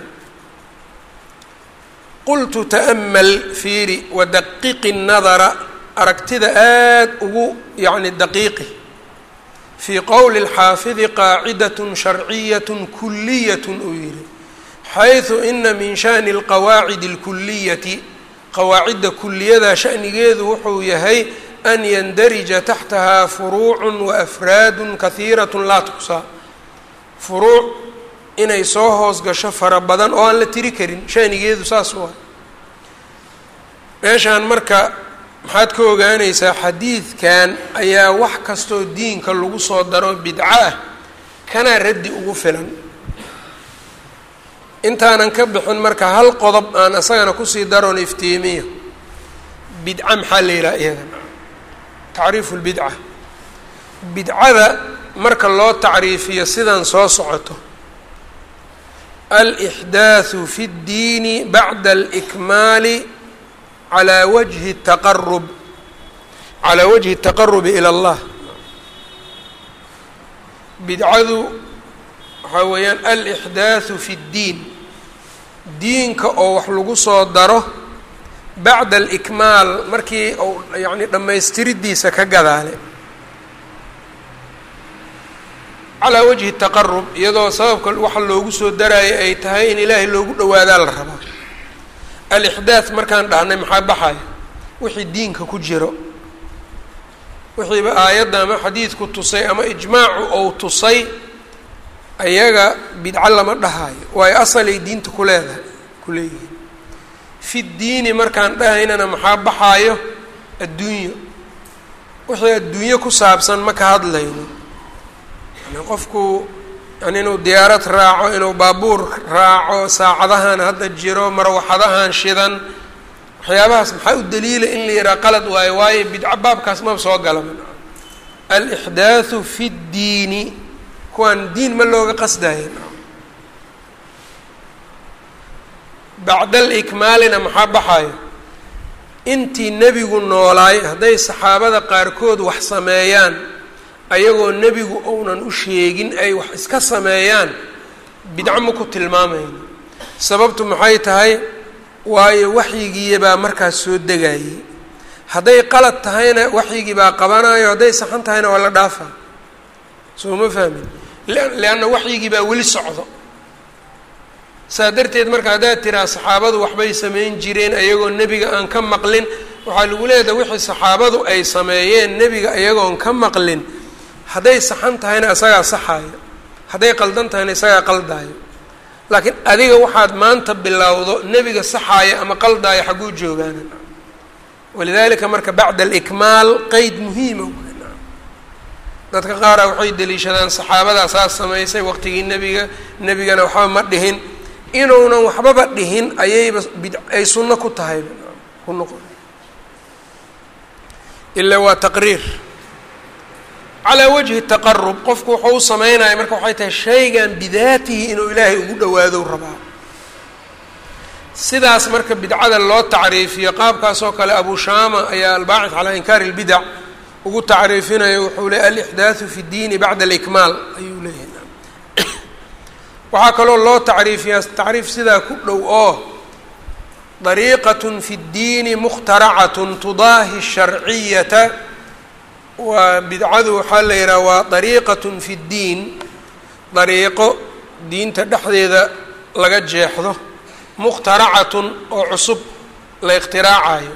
qultu ta'mal fiiri wadaqiqi nadara aragtida aad ugu yacni daqiiqi fii qowli اlxaafidi qaacidaة sharciyaة kuliyaة uu yihi xayثu ina min shani اlqawaacid اlkuliyati qawaacidda kuliyada shanigeedu wuxuu yahay an yandarija taxtahaa furuuc waafraad kahiiraة laa tuqsaa furuuc inay soo hoos gasho fara badan oo aan la tiri karin shanigeedu saas waa meeshaan marka maxaad ka ogaanaysaa xadiidkan ayaa wax kastoo diinka lagu soo daro bidco ah kanaa raddi ugu filan intaanan ka bixin marka hal qodob aan isagana kusii daroon iftiimiyo bidca maxaa la yidhaha iyadan tacriifu lbidca bidcada marka loo tacriifiyo sidan soo socoto alixdaaثu fi اddiini bacda alikmaali calaa wajhi taqarub calaa wajhi الtaqarubi ilى اllah bidcadu waxaa weeyaan alixdaaثu fi اddiin diinka oo wax lagu soo daro bacda alikmaal markii uu yacni dhammaystiridiisa ka gadaale calaa wajhi taqarub iyadoo sababka waxa loogu soo daraayo ay tahay in ilaahay loogu dhawaadaa la rabaa alixdaad markaan dhahnay maxaa baxaya wixii diinka ku jiro wixiiba aayadda ama xadiidku tusay ama ijmaacu ou tusay ayaga bidco lama dhahaayo waayo asalay diinta ku leedahay ku leeyihiin fi ddiini markaan dhahaynana maxaa baxaayo adduunyo wixii adduunyo ku saabsan ma ka hadlayno yani qofku yani inuu diyaarad raaco inuu baabuur raaco saacadahan hadda jiro marwaxadahan shidan waxyaabahaas maxaa u daliila in la yidhaha qalad waayo waayo bidco baabkaas maba soo galaba alixdaaثu fi اddiini kuwaan diin ma looga qasdayo bacda alikmaalina maxaa baxayo intii nebigu noolaay hadday saxaabada qaarkood wax sameeyaan ayagoo nebigu ounan u sheegin ay wax iska sameeyaan bidco ma ku tilmaamayno sababtu maxay tahay waayo waxyigiiya baa markaas soo degayay hadday qalad tahayna waxyigii baa qabanayo hadday saxan tahayna waa la dhaafaa soo ma fahmin lianna waxyigii baa weli socdo saa darteed marka haddaad tiraa saxaabadu waxbay samayn jireen ayagoo nebiga aan ka maqlin waxaa lagu leedahay wixii saxaabadu ay sameeyeen nebiga ayagoon ka maqlin hadday saxan tahayna isagaa saxaayo hadday qaldan tahayna isagaa qaldaayo laakiin adiga waxaad maanta bilowdo nebiga saxaaya ama qaldaayo xagguu joogaana walidaalika marka bacda alikmaal qeyd muhiima dadka qaara waxay deliishadaan saxaabadaa saas samaysay waqtigii nebiga nebigana waxba ma dhihin inuunan waxbaba dhihin ayayba bid ay sunno ku tahay ku noqon ilaa waa taqriir calaa wajhi taqarub qofku wuxuu u sameynaya marka waxay tahay shaygan bidaatihi inuu ilaahay ugu dhawaado rabaa sidaas marka bidcada loo tacriifiyo qaabkaas oo kale abu shaama ayaa albaacid calaa inkaari اlbidac ugu tacriifinaya wuxuu le alixdaaثu fi اdiini bacda alikmaal ayuu leeyahay waxaa kaloo loo tacriifiyaa tacriif sidaa ku dhow oo dariiqaة fi اddiini mukhtaracatu tudaahi الsharciyata waa bidcadu waxaa la yidhaha waa dariiqaة fi اddiin dariiqo diinta dhexdeeda laga jeexdo mukhtaracatun oo cusub la ikhtiraacayo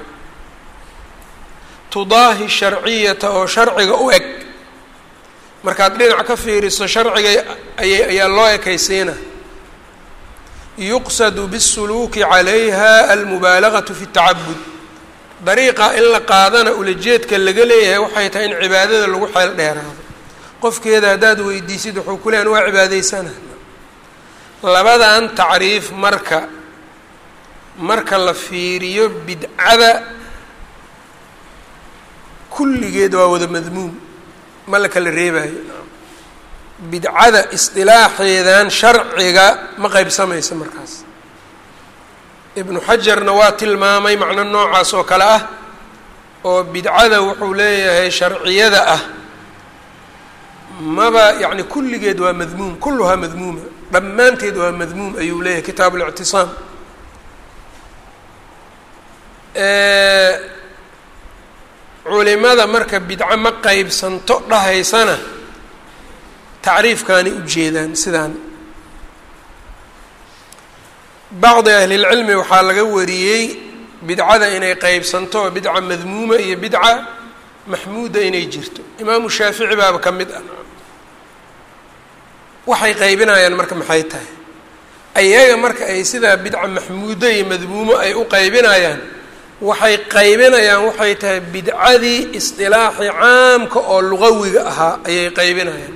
tudaahi sharciyata oo sharciga u eg markaad dhinac ka fiiriso sharciga aya ayaa loo ekaysiina yuqsadu biاsuluuki calayha almubaalagatu fi اtacabud dariiqa in la qaadana ulajeedka laga leeyahay waxay tahay in cibaadada lagu xeel dheeraado qofkeeda haddaad weydiisid wuxuu ku leehan waa cibaadaysana labadan tacriif marka marka la fiiriyo bidcada kulligeed waa wada madmuum ma la kala reebayo bidcada isdilaaxeedan sharciga ma qeybsamaysa markaas ibnu xajarna waa tilmaamay macno noocaas oo kale ah oo bidcada wuxuu leeyahay sharciyada ah maba yacni kulligeed waa madmuum kulluhaa madmuuma dhammaanteed waa madmuum ayuu leeyahay kitaab اlictisaam culimada marka bidco ma qeybsanto dhahaysana tacriifkaanay ujeedaan sidaan bacdi ahlilcilmi waxaa laga wariyey bidcada inay qeybsanto oo bidca madmuuma iyo bidca maxmuuda inay jirto imaamu shaafici baaba ka mid ah waxay qaybinayaan marka maxay tahay ayaga marka ay sidaa bidca maxmuudo iyo madmuumo ay u qaybinayaan waxay qaybinayaan waxay tahay bidcadii isdilaaxi caamka oo luqawiga ahaa ayay qaybinayaan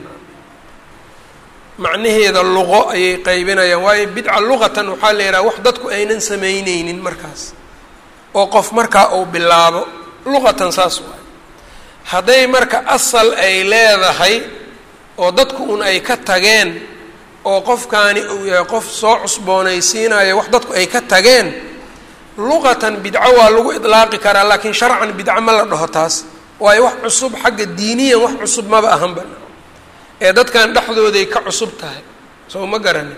macnaheeda luqo ayay qaybinayaan waayo bidca luqatan waxaa la yidhaha wax dadku aynan samayneynin markaas oo qof markaa uu bilaabo luqatan saas waay hadday marka asal ay leedahay oo dadku un ay ka tageen oo qofkaani uu yahay qof soo cusboonaysiinayo wax dadku ay ka tageen luqatan bidco waa lagu idlaaqi karaa laakiin sharcan bidco ma la dhaho taas waayo wax cusub xagga diiniyan wax cusub maba ahanba ee dadkan dhexdooday ka cusub tahay soo ma garanin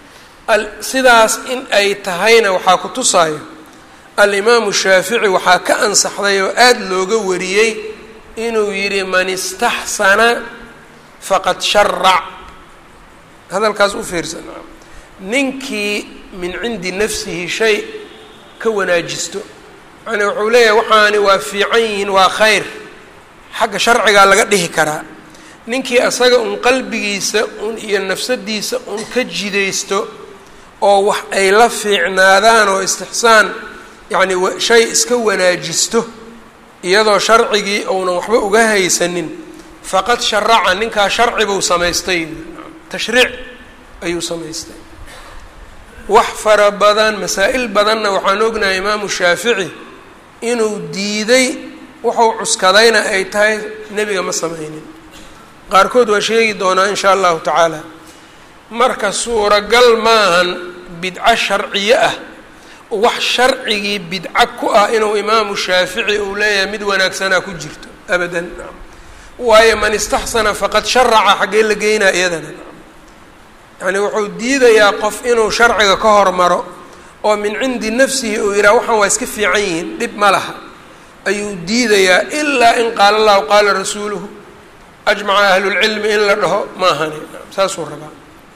sidaas in ay tahayna waxaa ku tusaayo alimaamu shaafici waxaa ka ansaxday oo aada looga wariyey inuu yidhi man istaxsana faqad sharac hadalkaas u fiirsan ninkii min cindi nafsihi shay ka wanaajisto yani wuxuu leeyahay waxaani waa fiican yihiin waa khayr xagga sharcigaa laga dhihi karaa ninkii asaga un qalbigiisa un iyo nafsadiisa un ka jidaysto oo wax ay la fiicnaadaan oo istixsaan yacni shay iska wanaajisto iyadoo sharcigii uunan waxba uga haysanin faqad sharaca ninkaa sharci buu samaystay tashriic ayuu samaystay wax fara badan masaa-il badanna waxaan ognahay imaamu shaafici inuu diiday wuxuu cuskadayna ay tahay nebiga ma sameynin qaarkood waa sheegi doonaa in shaa allahu tacaala marka suuragal maahan bidco sharciye ah wax sharcigii bidco ku ah inuu imaamu shaafici uu leeyahay mid wanaagsanaa ku jirto abadan waayo man istaxsana faqad sharaca xaggee la geynaa iyadana yacni wuxuu diidayaa qof inuu sharciga ka hormaro oo min cindi nafsihi uu yidhaha waxaan waa iska fiican yihiin dhib ma laha ayuu diidayaa ilaa in qaala allahu qaala rasuuluhu ajmaca ahlulcilmi in la dhaho maahani saasuu rabaa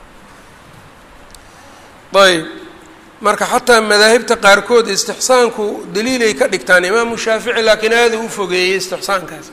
ayb marka xataa madaahibta qaarkood istixsaanku daliilay ka dhigtaan imaamu shaafici laakiin aada u fogeeyey istixsaankaas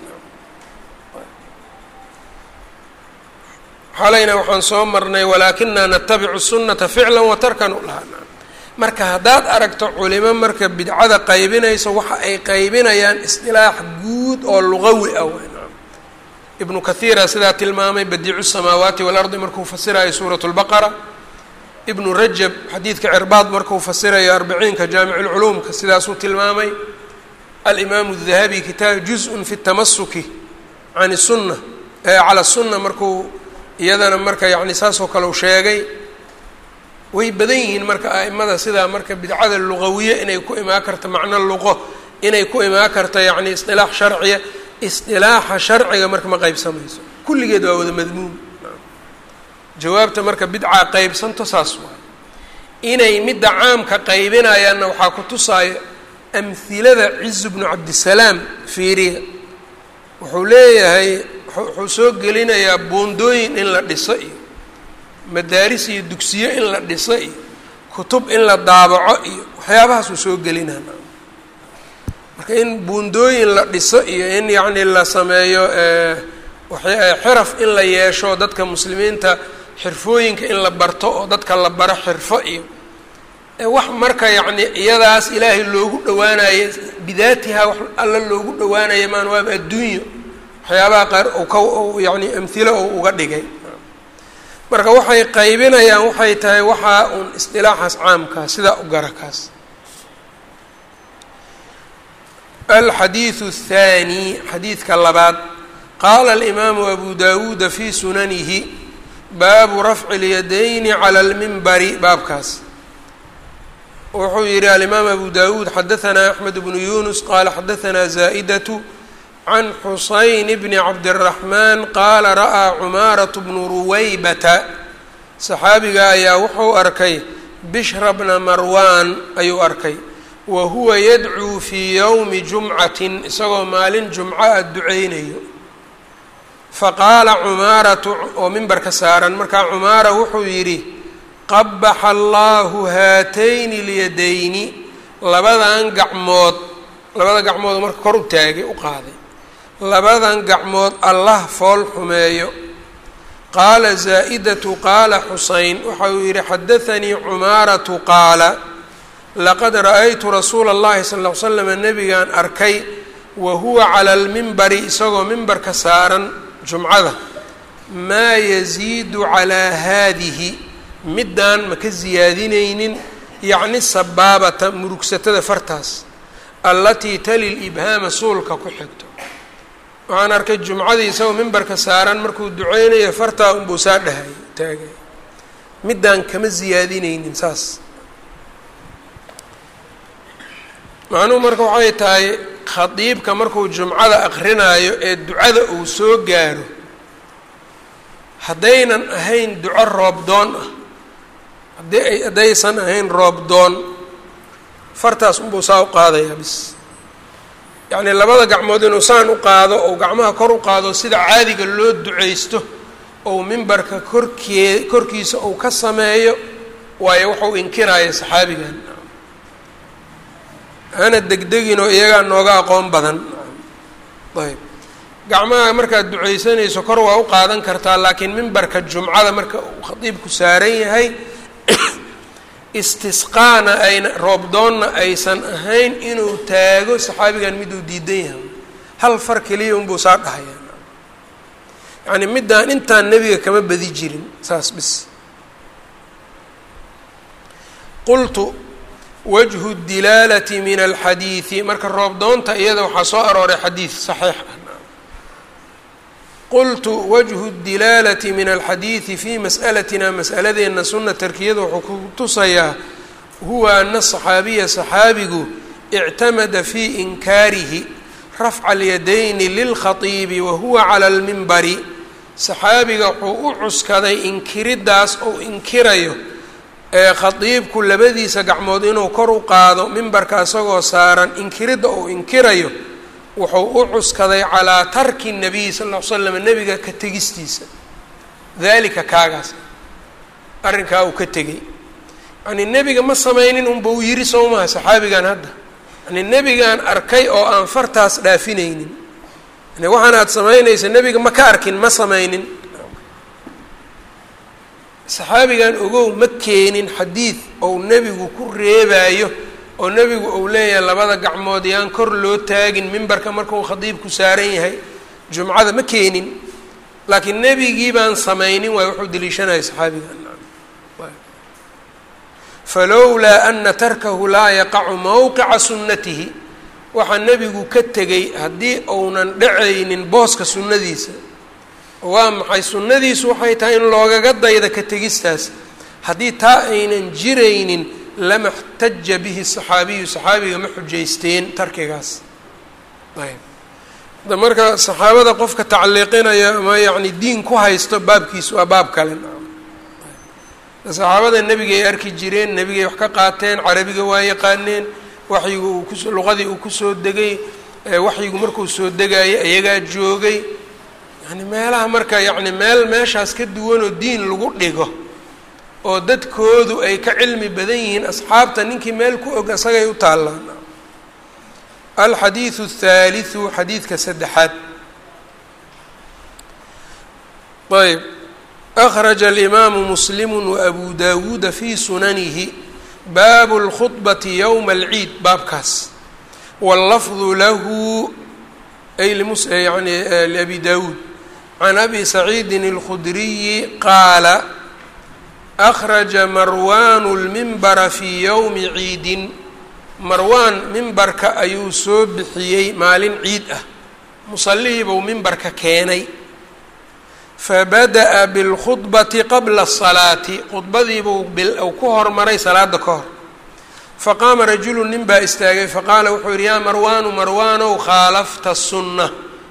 xalayna waxaan soo marnay walaakinaa natabicu sunata ficlan wa tarkan u lahaa marka haddaad aragto culimo marka bidcada qaybinayso waxa ay qaybinayaan isdilaax guud oo luqawi ah ibnu kathiira sidaa tilmaamay badiicu samaawaati waalardi markuu fasirayo suurat lbaqara ibnu rajab xadiidka cirbaad markuu fasirayo arbiciinka jaamiculculuumka sidaasuu tilmaamay alimaamu dahabi kitaab juz-un fi tamasuki can sunna cala sunna markuu iyadana marka yani saasoo kale u sheegay way badan yihiin marka a'imada sidaa marka bidcada luqawiye inay ku imaan karta macno luqo inay ku imaan karta yacni isdilaax sharciya isdilaaxa sharciga marka ma qeybsamayso kulligeed waa wada madmuum jawaabta marka bidcaa qeybsanto saas waay inay midda caamka qaybinayaanna waxaa ku tusaayo amhilada cizu bnu cabdisalaam fiiriya wuxuu leeyahay wuxuu soo gelinayaa buundooyin in la dhiso iyo madaaris iyo dugsiyo in la dhiso iyo kutub in la daabaco iyo waxyaabahaasuu soo gelinaa marka in buundooyin la dhiso iyo in yacni la sameeyo xiraf in la yeesho dadka muslimiinta xirfooyinka in la barto oo dadka la baro xirfo iyo wax marka yacni iyadaas ilaahay loogu dhawaanayo bidaatiha wax alla loogu dhawaanayo maan waaba adduunyo waxyaabaha qaar u ka yani amhilo oo uga dhigay marka waxay qaybinayaan waxay tahay waxaa uun isdilaaxaas caamkaa sidaa u gara kaas alxadiidu الthaani xadiidka labaad qaala alimaamu abu dawuuda fi sunanihi baabu rafci اlyadayni calى اlmimbari baabkaas wuxuu yihi alimaam abu dawuud xadaanaa axmed bnu yunus qaala xadaanaa zaa'idatu can xusayn bni cabdiraxmaan qaala ra'aa cumaarat bnu ruwaybata saxaabiga ayaa wuxuu arkay bishra bna marwaan ayuu arkay wa huwa yadcuu fii yowmi jumcatin isagoo maalin jumco a duceynayo faqaala cumaaratu oo mimbarka saaran markaa cumaara wuxuu yidhi qabaxa allaahu haatayni lyadayni labadan gacmood labada gacmood marka kor u taagay u qaaday labadan gacmood allah fool xumeeyo qaala zaa'idatu qaala xusayn waxa uu yidhi xadaanii cumaaratu qaala laqad ra'aytu rasuula اllahi sal ll ly slam nebigaan arkay wa huwa cala almimbari isagoo mimbarka saaran jumcada maa yasiidu calaa haadihi middaan ma ka siyaadinaynin yacni sabaabata murugsatada fartaas allatii tali libhaama suulka ku xigto waxaan arkay jumcadii isagoo mimbarka saaran markuu duceynayo fartaa unbuu saa dhahay taagay middaan kama siyaadinaynin saas macnuhu marka waxay tahay khadiibka markuu jumcada aqrinaayo ee ducada uu soo gaaro haddaynan ahayn duco roobdoon ah haddii haddaysan ahayn roobdoon fartaas unbuu saa u qaadayaa bis yacnii labada gacmood inuu saan u qaado ou gacmaha kor u qaado sida caadiga loo duceysto ou mimbarka korkee korkiisa uu ka sameeyo waayo wuxuu inkiraya saxaabigan hana degdeginoo iyagaa nooga aqoon badan ayb gacmaha markaad duceysanayso kor waa u qaadan kartaa laakiin mimbarka jumcada marka uu khadiibku saaran yahay istisqaana ayna roobdoonna aysan ahayn inuu taago saxaabigan miduu diidan yahay hal far keliya unbuu saa dhahaya yacni middaan intaan nebiga kama badi jirin saas bis qultu wajhu dilaalati min alxadiidi marka roobdoonta iyada waxaa soo arooray xadiid saxiix ah qultu wajhu dilaalati min alxadiidi fi mas'alatina mas'aladeenna sunna tarkiyada wuxuu ku tusayaa huwa ana saxaabiya saxaabigu ictamada fii inkaarihi rafca alyadayni lilkhatiibi wa huwa cala almimbari saxaabiga wuxuu u cuskaday inkiriddaas ou inkirayo ee khadiibku labadiisa gacmood inuu kor u qaado mimbarka isagoo saaran inkiridda uu inkirayo wuxuu u cuskaday calaa tarki nabiy sal ll ly slam nebiga ka tegistiisa dalika kaagaas arrinkaa uu ka tegey yacnii nebiga ma samaynin unba uu yiri soo maha saxaabigan hadda yani nebigaan arkay oo aan fartaas dhaafinaynin yani waxaan aad samaynaysa nebiga ma ka arkin ma samaynin saxaabigan ogow ma keenin xadiid ou nebigu ku reebaayo oo nebigu uu leeyahay labada gacmood yaan kor loo taagin mimbarka markuu khadiibku saaran yahay jumcada ma keenin laakiin nebigii baan samaynin waay wuxuu deliishanaya saxaabigan falowlaa ana tarkahu laa yaqacu mowqica sunnatihi waxaa nebigu ka tegay haddii uunan dhacaynin booska sunnadiisa waa maxay sunnadiisu waxay tahay in loogaga dayda ka tegistaas haddii taa aynan jiraynin lama xtaja bihi saxaabiyu saxaabiga ma xujaysteen tarkigaas ayb da marka saxaabada qofka tacliiqinaya ama yacni diin ku haysto baabkiis waa baab kale saxaabada nebiga ay arki jireen nebigay wax ka qaateen carabiga waa yaqaaneen waxyigu uu kus luqadii uu kusoo degay waxyigu markuu soo degayay ayagaa joogay yani meelaha marka yacni meel meeshaas ka duwanoo diin lagu dhigo oo dadkoodu ay ka cilmi badan yihiin asxaabta ninkii meel ku og isagay u taallaan alxadiidu athaalithu xadiidka saddexaad ayb akhraja alimaamu muslimu waabu dawuuda fi sunanihi baabu اlkhudbati yowma alciid baabkaas wاllafdu lahu ay yani liabi dawuud can abi saciidin اlkhudriyi qaala akhraja marwaanu lmimbara fii yowmi ciidin marwaan mimbarka ayuu soo bixiyey maalin ciid ah musallihii buu mimbarka keenay fabada'a bilkhudbati qabla asalaati khudbadiibuu uu ku hormaray salaada ka hor faqaama rajulu nin baa istaagay faqaala wuxuu yidhi yaa marwaanu marwaanow khaalafta sunna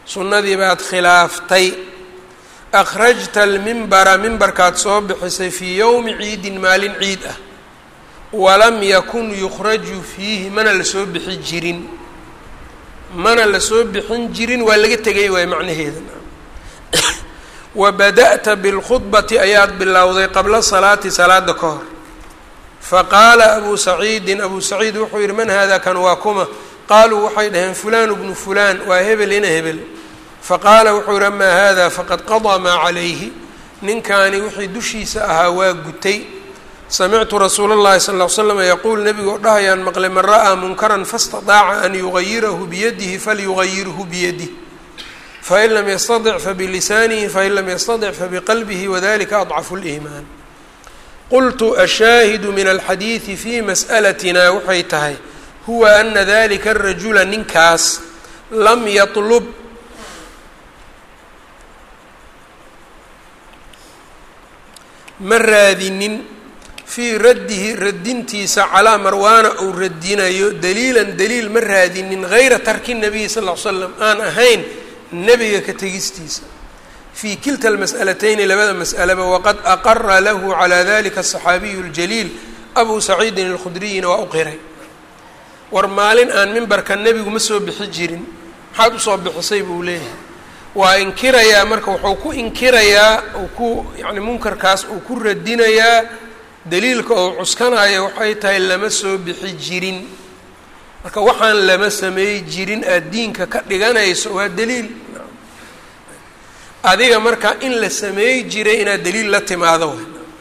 sunnadii baad khilaaftay akhrajta almimbara mimbarkaad soo bixisay fii yowmi ciidin maalin ciid ah walam yakun yukhraju fiihi mana lasoo bixi jirin mana lasoo bixin jirin waa laga tegay waay macnaheeda wa bada'ta bilkhudbati ayaad bilowday qabla salaati salaada ka hor faqaala abuu saciidin abuu saciid wuxuu yihi man hada kan waa kuma qaaluu waxay dhaheen fulaan bnu fulaan waa hebel ina hebel faqaala wuxuu yihi amaa hada faqad qadaa maa calayhi ninkaani wixii dushiisa ahaa waa gutay samictu rasuula اllahi sal ll slam yaquul nebigu oo dhahayaan maqlay man ra'aa munkaran faاstaطaaca an yugayirahu biyadihi falyugayirhu biyadih fain lam yastaطic fabilisaanihi fain lam yastaطic fabiqalbihi wadalika adcafu اliimaan qultu ashaahidu min alxadiidi fi mas'alatina waxay tahay huwa ana dalika arajula ninkaas lam yatlub ma raadinin fii raddihi radintiisa calaa marwaana uu radinayo daliilan daliil ma raadinin hayra tarki nabiyi sal l l slam aan ahayn nebiga ka tegistiisa fii kilta almas'alatayni labada mas'alaba waqad aqara lahu calaa dalika asaxaabiyu اljaliil abuu saciidin alkhudriyina waa u qiray war maalin aan mimbarka nebigu ma soo bixi jirin maxaad usoo bixisay buu leeyahay waa inkirayaa marka wuxuu ku inkirayaa uu ku yacni munkarkaas uu ku radinayaa daliilka oo cuskanaya waxay tahay lama soo bixi jirin marka waxaan lama sameey jirin aad diinka ka dhiganayso waa daliil adiga marka in la sameey jiray inaad daliil la timaado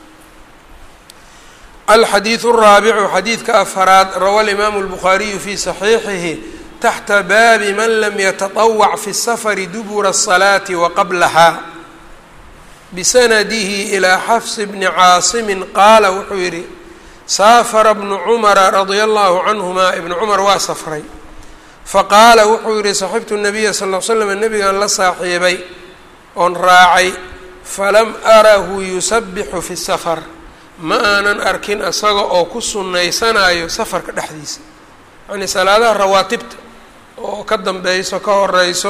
alxadiidu الraabicu xadiidka afaraad rawa alimaamu اlbukhaariyu fi saxiixihi taxta baabi man lam yataطawac fi الsafari dubura الصalaati waqablaha bisanadihi ilaa xafs bni caasimi qaala wuxuu yidhi saafara bnu cumara radia allahu canhuma ibnu cumar waa safray faqaala wuxuu yihi saxibtu nabiya sal l slam nebigan la saaxiibay oon raacay falam arahu yusabixu fi safar ma aanan arkin isaga oo ku sunnaysanayo safarka dhexdiisa yacnii salaadaha rawaatibta oo ka dambeyso ka horeyso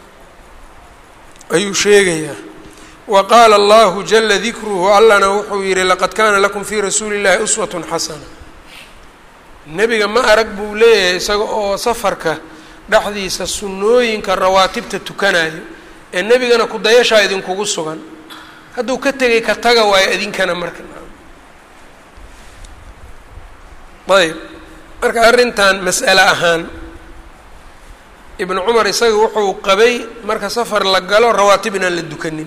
ayuu sheegayaa wa qaala allahu jala dikruhu allana wuxuu yihi laqad kaana lakum fii rasuuli illahi uswatun xasana nebiga ma arag buu leeyahay isaga oo safarka dhexdiisa sunnooyinka rawaatibta tukanayo ee nebigana kudayashaa idinkugu sugan hadduu ka tegay ka taga waayo idinkana marka ayb marka arrintan mas'ale ahaan ibnu cumar isaga wuxuu qabay marka safar la galo rawaatib inaan la dukanin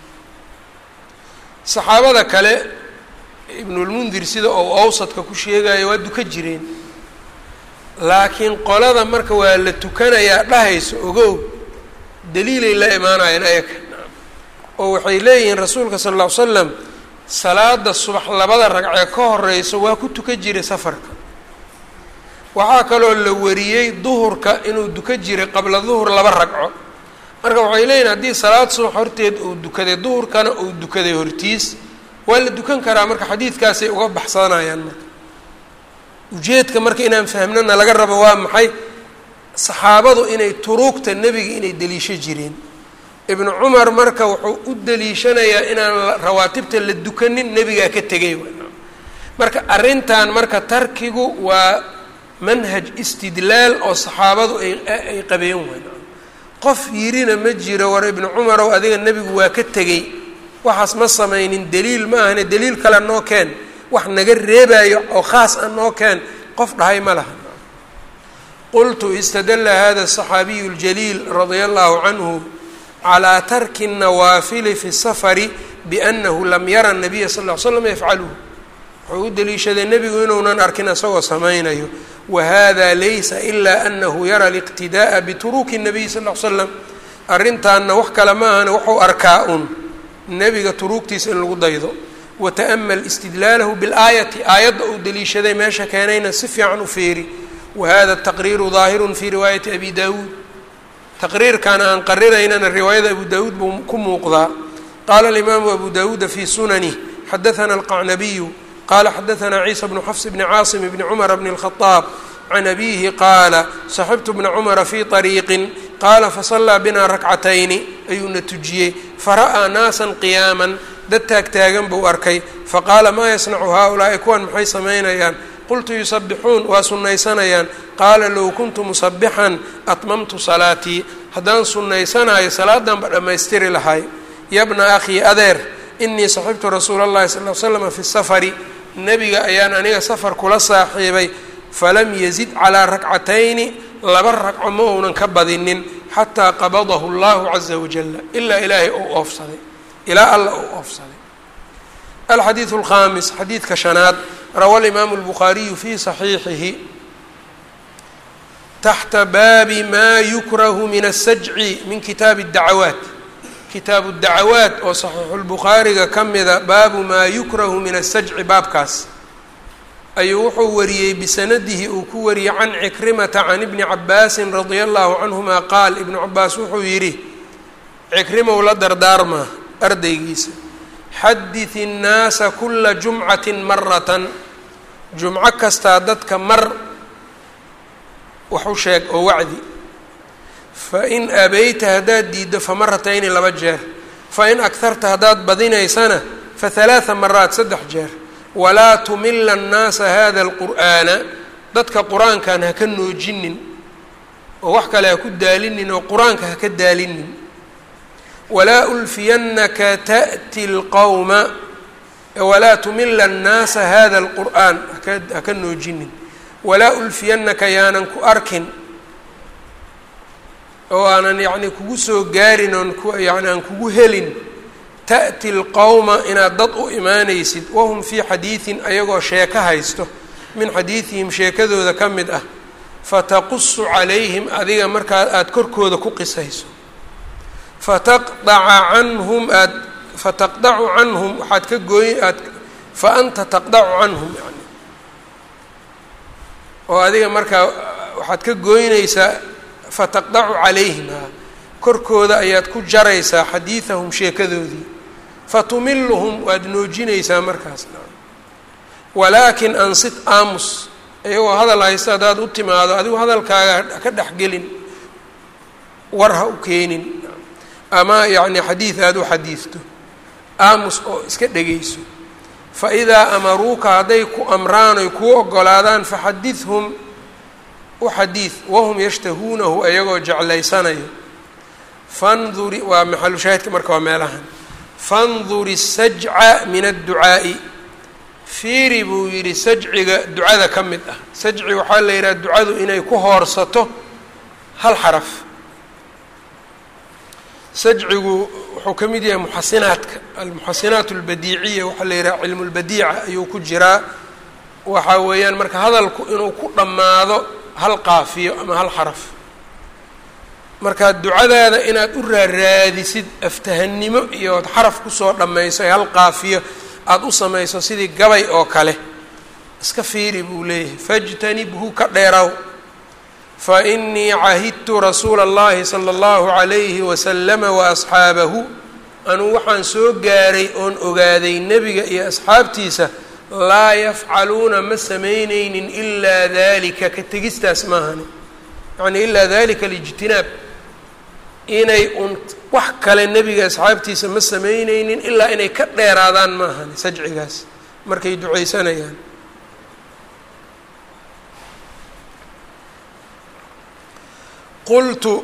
saxaabada kale ibnulmundir sida ou awsadka ku sheegayo waa duka jireen laakiin qolada marka waa la tukanayaa dhahayso ogow daliilay la imaanayeen ayaga oo waxay leeyihiin rasuulka sala alla ly slam salaada subax labada ragcee ka horeyso waa ku tuka jiray safarka waxaa kaloo la wariyey duhurka inuu duka jiray qabla duhur laba ragco marka waxay leeyihin haddii salaad subax horteed uu dukaday duhurkana uu dukaday hortiis waa la dukan karaa marka xadiidkaasay uga baxsanayaan marka ujeedka marka inaan fahmnana laga rabo waa maxay saxaabadu inay turuugta nebiga inay deliisho jireen ibnu cumar marka wuxuu u deliishanayaa inaan rawaatibta la dukanin nebigaa ka tegay marka arrintan marka tarkigu waa manhaj istidlaal oo saxaabadu ay ay qabeen weyn qof yirina ma jiro war ibnu cumarow adiga nebigu waa ka tegey waxaas ma samaynin daliil ma ahane daliil kale noo keen wax naga reebayo oo khaas ah noo keen qof dhahay ma laha qultu istadala hada الصaxaabiyu اljaliil radia allahu canhu calىa tarki الnawaafili fi الsafari biأnahu lam yara الnabiya sal ll ly slam yafcaluhu wuxuu u deliishaday nebigu inuunan arkin isagoo samaynayo wahada laysa ila anahu yara اliqtidaءa bituruki الnabiy sal ll ly slam arrintaanna wax kale ma ahane wuxuu arkaa un nebiga turuugtiisa in lagu daydo wata'mal istidlaalahu biاlaayati aayadda uu deliishaday meesha keenayna si fiican u feeri wahada taqriiru daahirun fi riwaayati abi dawuud taqriirkan aan qarinaynana riwaayada abu dawuud buu ku muuqdaa qaala alimaamu abu dawuuda fi sunanih xadaثana alqacnabiyu qala xadaثana ciisa bnu xafs bni caasim bni cumar bni اlkhadaab can abiihi qaala saxibtu bna cumara fii طariiqin qaala fasallaa binaa rakcatayni ayuuna tujiyey fara'aa naasan qiyaaman dad taagtaagan buu arkay faqaala maa yasnacu haaulaa'i kuwan maxay samaynayaan qultu yusabixuun waa sunnaysanayaan qaala low kuntu musabixan atmamtu salaatii haddaan sunnaysanayo salaadanba dhammaystiri lahay yabna akhii adeer inii saxibtu rasuula اllahi sal l slama fi safari nebiga ayaan aniga safar kula saaxiibay falam yazid calaa rakcatayni laba ragco ma uunan ka badinin xataa qabadahu اllahu caza wajala ilaa ilaahay ou oofsaday ilaa alla ou oofsaday alxadiidu alkhamis xadiidka shanaad rawa alimaamu اlbukhaariyu fi saxiixihi taxta baabi ma yukrahu min asajci min kitaabi اdacawaat kitaabu dacawaat oo saxiixulbukhaariga ka mida baabu maa yukrahu min asajci baabkaas ayuu wuxuu wariyey bisanadihi uu ku wariyey can cikrimata can ibni cabaasin radia allahu canhuma qaal ibnu cabaas wuxuu yidhi cikrimow la dardaarmaa ardaygiisa xadid innaasa kula jumcatin maratan jumco kastaa dadka mar wax u sheeg oo wacdi fain abayta haddaad diiddo fa maratayni laba jeer fain agharta haddaad badinaysana fa halaaa maraat saddex jeer walaa tumila annaasa hada alqur'aana dadka qur-aankan ha ka noojinin oo wax kale ha ku daalinin oo qur-aanka ha ka daalinin walaa ulfiyannaka ta'ti lqowma walaa tumila annaasa hada alqur'aan ha ka noojinin walaa ulfiyannaka yaanan ku arkin oo aanan yacni kugu soo gaarin oon ku yani aan kugu helin ta'ti lqowma inaad dad u imaanaysid wahum fii xadiidin ayagoo sheeko haysto min xadiidihim sheekadooda ka mid ah fataqusu calayhim adiga markaa aada korkooda ku qisayso fataqdaca canhum aad fataqdacu canhum waxaad ka gooy aad fa anta taqdacu canhum yani oo adiga markaa waxaad ka gooynaysaa fataqdacu calayhim ha korkooda ayaad ku jaraysaa xadiidahum sheekadoodii fatumiluhum waad noojinaysaa markaas walaakin ansit aamus iyagoo hadal haysta haddaad u timaado adigu hadalkaaga ka dhexgelin war ha u keenin ama yacni xadiid aada u xadiidto aamus oo iska dhegayso fa idaa amaruuka hadday ku amraan oy kuu ogolaadaan faxadidhum u xadiid wahum yashtahuunahu ayagoo jeclaysanayo fanduri waa maxalu shaahidka marka waa meelahan fanduri sajca min adducaa'i fiiri buu yidhi sajciga ducada ka mid ah sajci waxaa la yidhaha ducadu inay ku hoorsato hal xaraf sajcigu wuxuu ka mid yahay muxasinaadka almuxasinaat albadiiciya waxaa la yidhaha cilmu lbadiica ayuu ku jiraa waxaa weeyaan marka hadalku inuu ku dhammaado hal qaafiyo ama hal xaraf markaa ducadaada inaad u raaraadisid aftahannimo iyo od xaraf kusoo dhammayso ee hal qaafiyo aada u samayso sidii gabay oo kale iska fiiri buu leeyahay fajtanibhu ka dheeraw fa inii cahidtu rasuula اllahi sala اllahu calayhi wasalama waasxaabahu anuu waxaan soo gaaray oon ogaaday nebiga iyo asxaabtiisa laa yafcaluuna ma samaynaynin ilaa dalika ka tegistaas maahani yacni ilaa dalika alijtinaab inay un wax kale nebiga asxaabtiisa ma samaynaynin ilaa inay ka dheeraadaan maahani sajcigaas markay ducaysanayaan qultu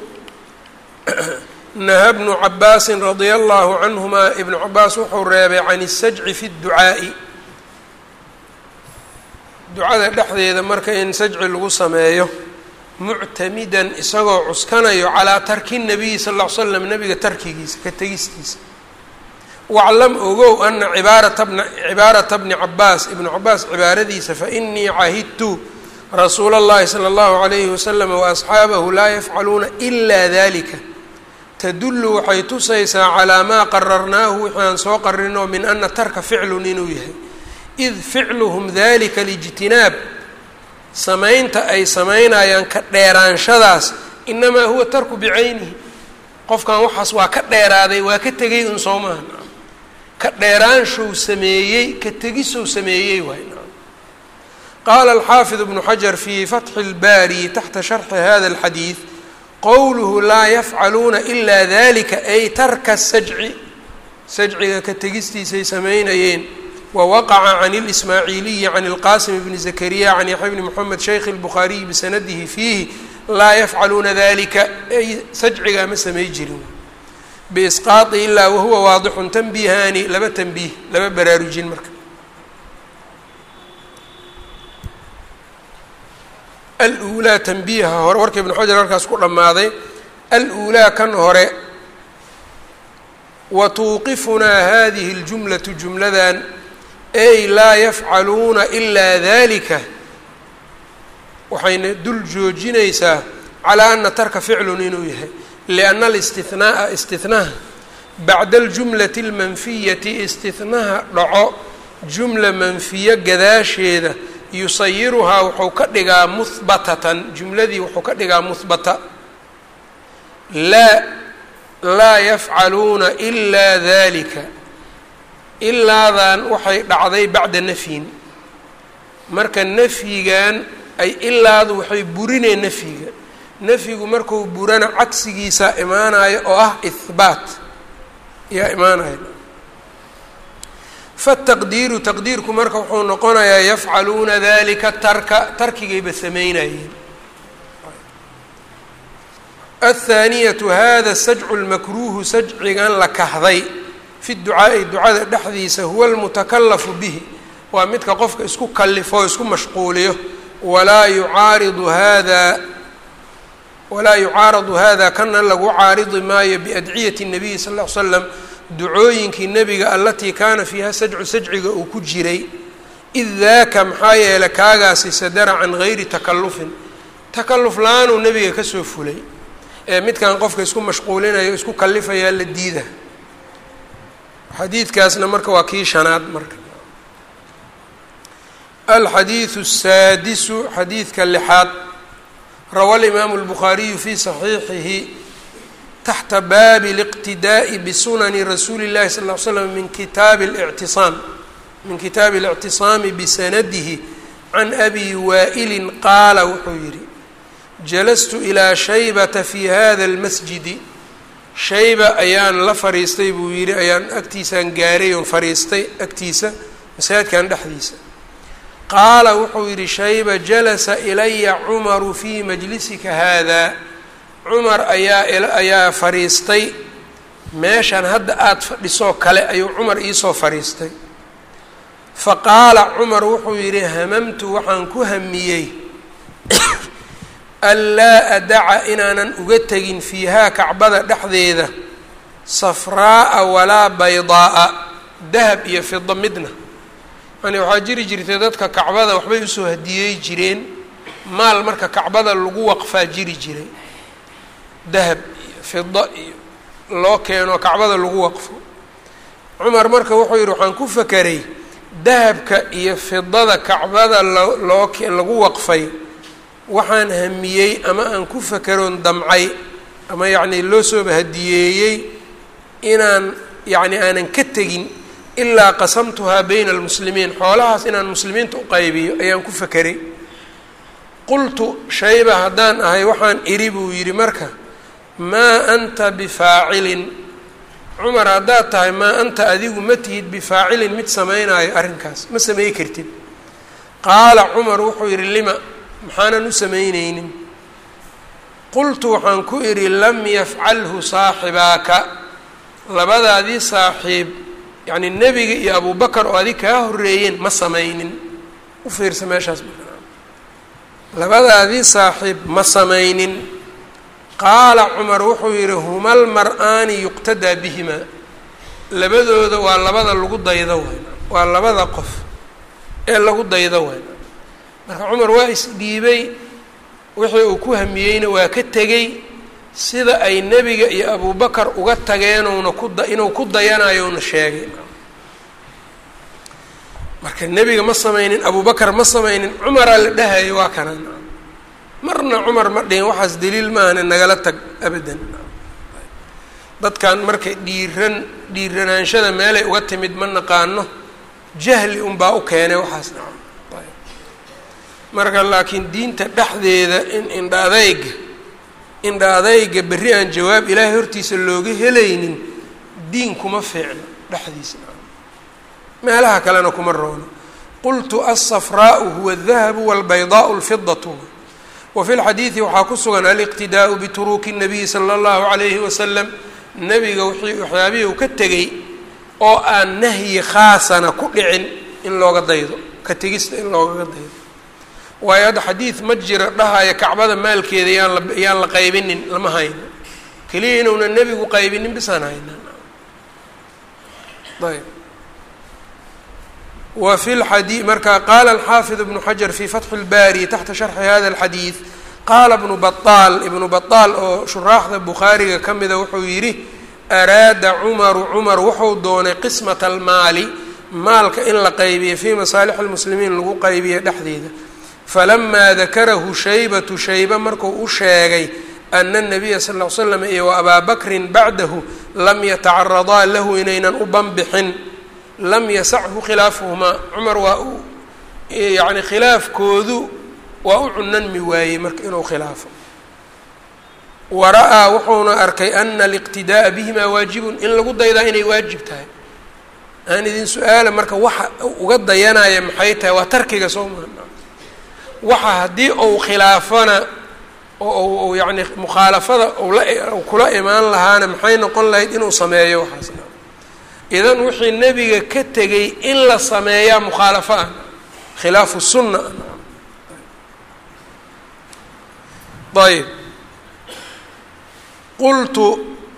naha bnu cabaasin radia allahu canhuma ibnu cabaas wuxuu reebay can isajci fi dducaa'i ducada dhexdeeda marka in sajci lagu sameeyo muctamidan isagoo cuskanayo calaa tarki nabiyi sal ll ly slam nabiga tarkigiisa ka tegistiisa waclam ogow ana cibaarata bna cibaarata bni cabaas ibnu cabaas cibaaradiisa fainii cahidtu rasuula اllahi salى اllahu عalayhi wasalam waasxaabahu laa yafcaluuna ila dalika tadullu waxay tusaysaa calaa maa qararnaahu wixii aan soo qarinoo min ana tarka ficlun inuu yahay id ficluhum dalika lijtinaab samaynta ay samaynayaan ka dheeraanshadaas inamaa huwa tarku bicaynihi qofkan waxaas waa ka dheeraaday waa ka tegay un soo maaha ka dheeraanshow sameeyey ka tegisow sameeyey waay qaala alxaafid ibnu xajar fii fatxi اlbaari taxta sharxi hada اlxadiid qowluhu laa yafcaluuna ila dalika ay tarka sajci sajciga ka tegistiisay samaynayeen wawaqaca can اlismaaciiliyi can اlqasim bni zakariya can yaxya bni moxamed shaykh اlbukhaariyi bisanadihi fiihi laa yafcaluuna dalika ay sajcigaa ma samay jirin biisqaai ilaa wahuwa waadixun tanbiihaani laba tanbiih laba baraarujin marka aluulaa tanbiiha hore warka ibnu xajar halkaas ku dhammaaday aluulaa kan hore wa tuuqifunaa hadihi اljumlatu jumladan ay laa yafcaluuna ilaa dalika waxayna dul joojinaysaa calaa ana tarka ficlun inuu yahay lianna alistihnaaa istihnaha bacda aljumlati almanfiyati istihnaha dhaco jumla manfiyo gadaasheeda yusayiruhaa wuxuu ka dhigaa muhbatatan jumladii wuxuu ka dhigaa muhbata laa laa yafcaluuna ilaa dalika ilaadan waxay dhacday bacda nafyin marka nafyigan ay ilaadu waxay burineen nafyiga nafyigu marku burana cagsigiisa imaanayo oo ah ihbaat yaa imaanaya fataqdiiru taqdiirku marka wuxuu noqonayaa yafcaluuna dalika tarka tarkigayba samaynayeen athaaniyatu hada sajcu lmakruuhu sajcigan la kahday fi ducaa'i ducada dhexdiisa huwa almutakalafu bihi waa midka qofka isku kalifo o isku mashquuliyo walaa yucaaridu hada walaa yucaaradu hada kana lagu caaridi maayo biadciyati الnabiyi sal ll ly slam ducooyinkii nebiga alatii kaana fiiha sajcu sajciga uu ku jiray id daaka maxaa yeelay kaagaasi sadara can gayri takalufin takaluf la-aanuu nebiga kasoo fulay ee midkan qofka isku mashquulinayo isku kalifayaa la diida xadiidkaasna marka waa kii shanaad marka alxadiidu الsaadisu xadiidka lixaad rawa alimaamu اlbukhaariyu fi صaxiixihi taxta baabi اliqtidaaءi bisunani rasuuli اllahi sal ly slam min kitaabi اlictisaam min kitaabi اlictisaami bisanadihi can abi waa'ilin qaala wuxuu yidhi jalastu ilaa shaybata fi hada اlmasjidi shayba ayaan la fariistay buu yidhi ayaan agtiisaan gaaray oon fariistay agtiisa masaajidkan dhexdiisa qaala wuxuu yidhi shayba jalasa ilaya cumaru fii majlisika haadaa cumar ayaa ayaa fadhiistay meeshan hadda aada fadhisoo kale ayuu cumar iisoo fadhiistay fa qaala cumar wuxuu yidhi hamamtu waxaan ku hamiyey anlaa adaca inaanan uga tegin fiihaa kacbada dhexdeeda safraa'a walaa baydaa'a dahab iyo fida midna yani waxaa jiri jirtay dadka kacbada waxbay usoo hadiyey jireen maal marka kacbada lagu waqfaa jiri jiray dahab iyo fida iyo loo keeno kacbada lagu waqfo cumar marka wuxuu yidhi waxaan ku fakeray dahabka iyo fidada kacbada loo loo lagu waqfay waxaan hamiyey ama aan ku fakeroon damcay ama yacnii loo sooba hadiyeeyey inaan yacni aanan ka tegin ilaa qasamtuhaa bayna almuslimiin xoolahaas inaan muslimiinta u qaybiyo ayaan ku fakeray qultu shayba haddaan ahay waxaan idhi buu yidhi marka maa anta bifaacilin cumar haddaad tahay maa anta adigu ma tihid bifaacilin mid samaynaayo arrinkaas ma samey kartid qaala cumar wuxuu yidhi lima maxaanan u samaynaynin qultu waxaan ku idhi lam yafcalhu saaxibaaka labadaadii saaxiib yacni nebiga iyo abubakar oo adig kaa horreeyeen ma samaynin u fiirsa meeshaas labadaadii saaxiib ma samaynin qaala cumar wuxuu yidhi humal mar-aani yuqtadaa bihimaa labadooda waa labada lagu daydo wayn waa labada qof ee lagu daydo wayn marka cumar waa isdhiibay wixii uu ku hamiyeyna waa ka tegey sida ay nebiga iyo abubakar uga tageenuuna kuda inuu ku dayanayouna sheegay marka nebiga ma samaynin abubakar ma samaynin cumaraa la dhahayo waa kana marna cumar ma dhihin waxaas daliil maahane nagala tag abadan dadkan marka dhiiran dhiiranaanshada meelay uga timid ma naqaano jahli unbaa u keenay waxaas marka laakiin diinta dhexdeeda in indha adayga indha adayga berri aan jawaab ilaahay hortiisa looga helaynin diin kuma fiicno dhexdiisa meelaha kalena kuma roono qultu alsafraau huwa aldahabu walbaydaau alfidatu wa fi lxadiidi waxaa ku sugan aliqtidaau bituruuki nabiyi sala allahu calayhi wasalam nebiga wixii waxyaabihii uu ka tegey oo aan nahyi khaasana ku dhicin in looga daydo ka tegista in loogaga daydo waayo hadda xadiid ma jira dhahaya kacbada maalkeeda yaan la yaan la qaybinin lama hayno keliya inuuna nebigu qaybinin bisaan hayna ayb wa fi lxadi marka qaala alxaafid ibnu xajar fi fatxi اlbaari taxta sharxi hada alxadiid qaala ibnu baطaal ibnu baطaal oo shuraaxda bukhaariga ka mida wuxuu yidhi araada cumaru cumar wuxuu doonay qismata almaali maalka in la qaybiyo fii masaalix almuslimiin lagu qaybiyo dhexdeeda falamaa dakarahu shaybatu shayba markuu u sheegay ana nabiya sal ll ly slam iyo wa abaa bakrin bacdahu lam yatacaradaa lahu inaynan u banbixin lam yasachu khilaafuhumaa cumar waa u yacni khilaafkoodu waa u cunanmi waayey marka inuu khilaafo wa ra'aa wuxuuna arkay ana aliqtidaa'a bihimaa waajibun in lagu daydaa inay waajib tahay aan idin su-aala marka waxa uga dayanaya maxay tahay waa tarkiga soo maha waxa haddii uu khilaafana oo u yacni mukhaalafada ula kula imaan lahaana maxay noqon lahayd inuu sameeyo waxaasna idan wixii nebiga ka tegay in la sameeyaa mukhaalafo ah khilaafu sunna ayb qultu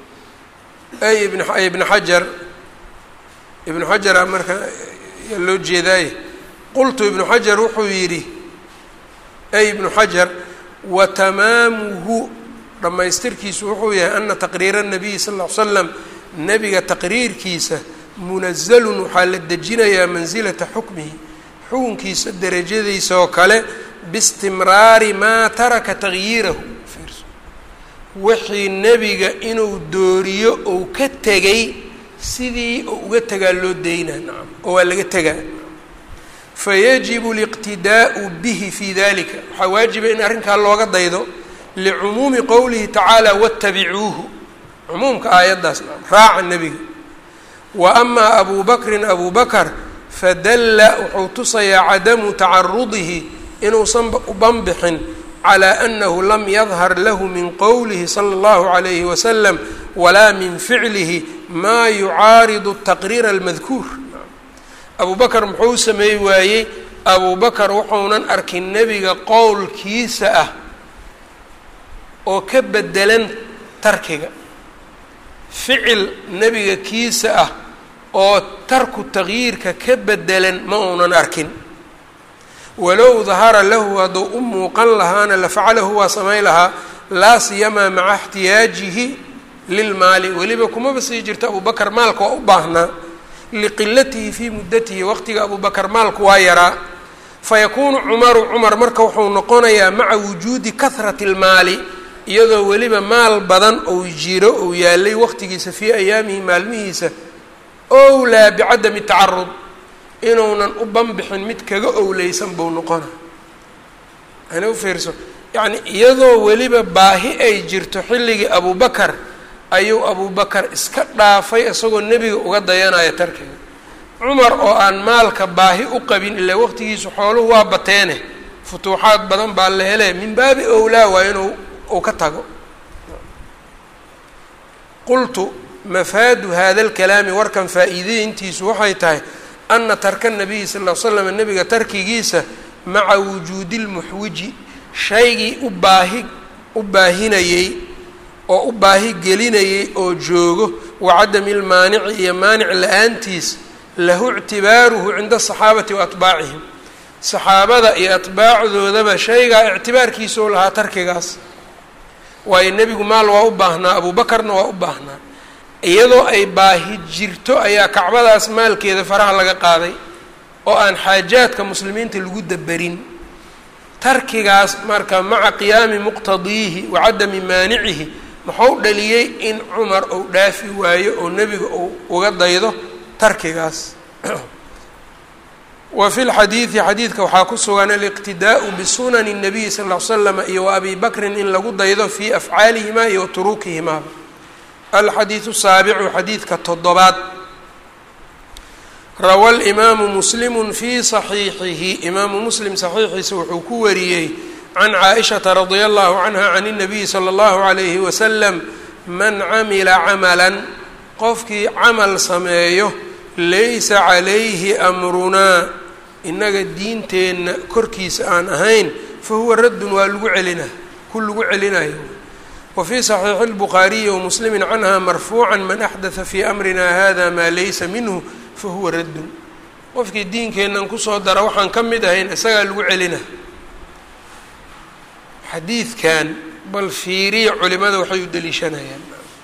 ay ibn ibn xajar ibnu xajara marka yaa loo jeedaaye qultu ibnu xajar wuxuu yidhi ay ibnu xajar wa tamaamuhu dhammaystirkiisu wuxuu yahay ana taqriira nabiyi sal ll ly slam nebiga taqriirkiisa munazalun waxaa la dejinayaa mansilata xukmihi xukunkiisa derajadiisa oo kale biistimraari maa taraka tagyiirahu wixii nebiga inuu dooriyo ou ka tegay sidii oo uga tegaa loo daynaa nacam oo waa laga tegaa fayajibu liqtidaa'u bihi fi dalika waxaa waajiba in arrinkaa looga daydo licumuumi qowlihi tacaala wattabicuuhu cumuumka aayaddaas nacam raaca nebiga wa amaa abu bakrin abu bakar fadalla wuxuu tusayaa cadamu tacarudihi inuusan u banbixin calى anahu lam yadhar lahu min qowlihi salى اllahu عalayhi wasalam walaa min ficlihi maa yucaaridu taqriira almadkuur abu bakar muxuu sameey waayey abu bakar wuxuunan arkin nebiga qowlkiisa ah oo ka bedelan tarkiga ficil nebiga kiisa ah oo tarku taqyiirka ka bedelan ma uunan arkin walow dahara lahu hadduu u muuqan lahaana lafacalahu waa samayn lahaa laa siyamaa maca اxtiyaajihi lilmaali weliba kumaba sii jirto abu bakar maalka waa u baahnaa liqilatihi fii muddatihi waqtiga abu bakar maalku waa yaraa fayakuunu cumaru cumar marka wuxuu noqonayaa maca wujuudi kahrati اlmaali iyadoo weliba maal badan ou jiro ou yaalay waqtigiisa fii ayaamihi maalmihiisa owlaa bicadami tacarud inuunan u banbixin mid kaga owleysan buu noqona ana u fiirso yacni iyadoo weliba baahi ay jirto xilligii abubakar ayuu abubakar iska dhaafay isagoo nebiga uga dayanaya tarkiga cumar oo aan maalka baahi u qabin ilaa waqtigiisu xooluhu waa bateene futuuxaad badan baa la hele min baabi owlaa waa inuu uu ka tago qultu mafaadu hada lkalaami warkan faa'iideyntiisu waxay tahay ana tarka nabiyi sal l slam nebiga tarkigiisa maca wujuudi lmuxwiji shaygii u baahi u baahinayey oo u baahi gelinayey oo joogo wacadami lmaanici iyo maanic la-aantiis lahu ictibaaruhu cinda asaxaabati wa atbaacihim saxaabada iyo atbaacdoodaba shaygaa ictibaarkiisau lahaa tarkigaas waayo nebigu maal waa u baahnaa abuubakarna waa u baahnaa iyadoo ay baahi jirto ayaa kacbadaas maalkeeda faraha laga qaaday oo aan xaajaadka muslimiinta lagu daberin tarkigaas marka maca qiyaami muqtadiihi wa cadami maanicihi muxuu dhaliyey in cumar uu dhaafi waayo oo nebiga uu uga daydo tarkigaas wa fi lxadiidi xadiidka waxaa ku sugan aliqtidaau bisunani الnabiyi sal ll ly slam iyo wa abi bakrin in lagu daydo fii afcaalihimaa iyo wa turuukihimaa alxadiidu saabicu xadiidka toddobaad rawa alimaamu muslimu fii saxiixihi imaamu muslim saxiixiisa wuxuu ku wariyey can caaishata radia allahu canha can اnabiyi salى اllahu alayhi wasalam man camila camalan qofkii camal sameeyo laysa calayhi amrunaa innaga diinteenna korkiisa aan ahayn fa huwa raddun waa lagu celina ku lagu celinayo wa fii saxiixi اlbukhaariyi wamuslimi canha marfuuca man axdatha fii amrina hada maa laysa minhu fa huwa raddun qofkii diinkeennan kusoo dara waxaan ka mid ahayn isagaa lagu celina xadiidkan bal fiiriya culimada waxay u deliishanayaan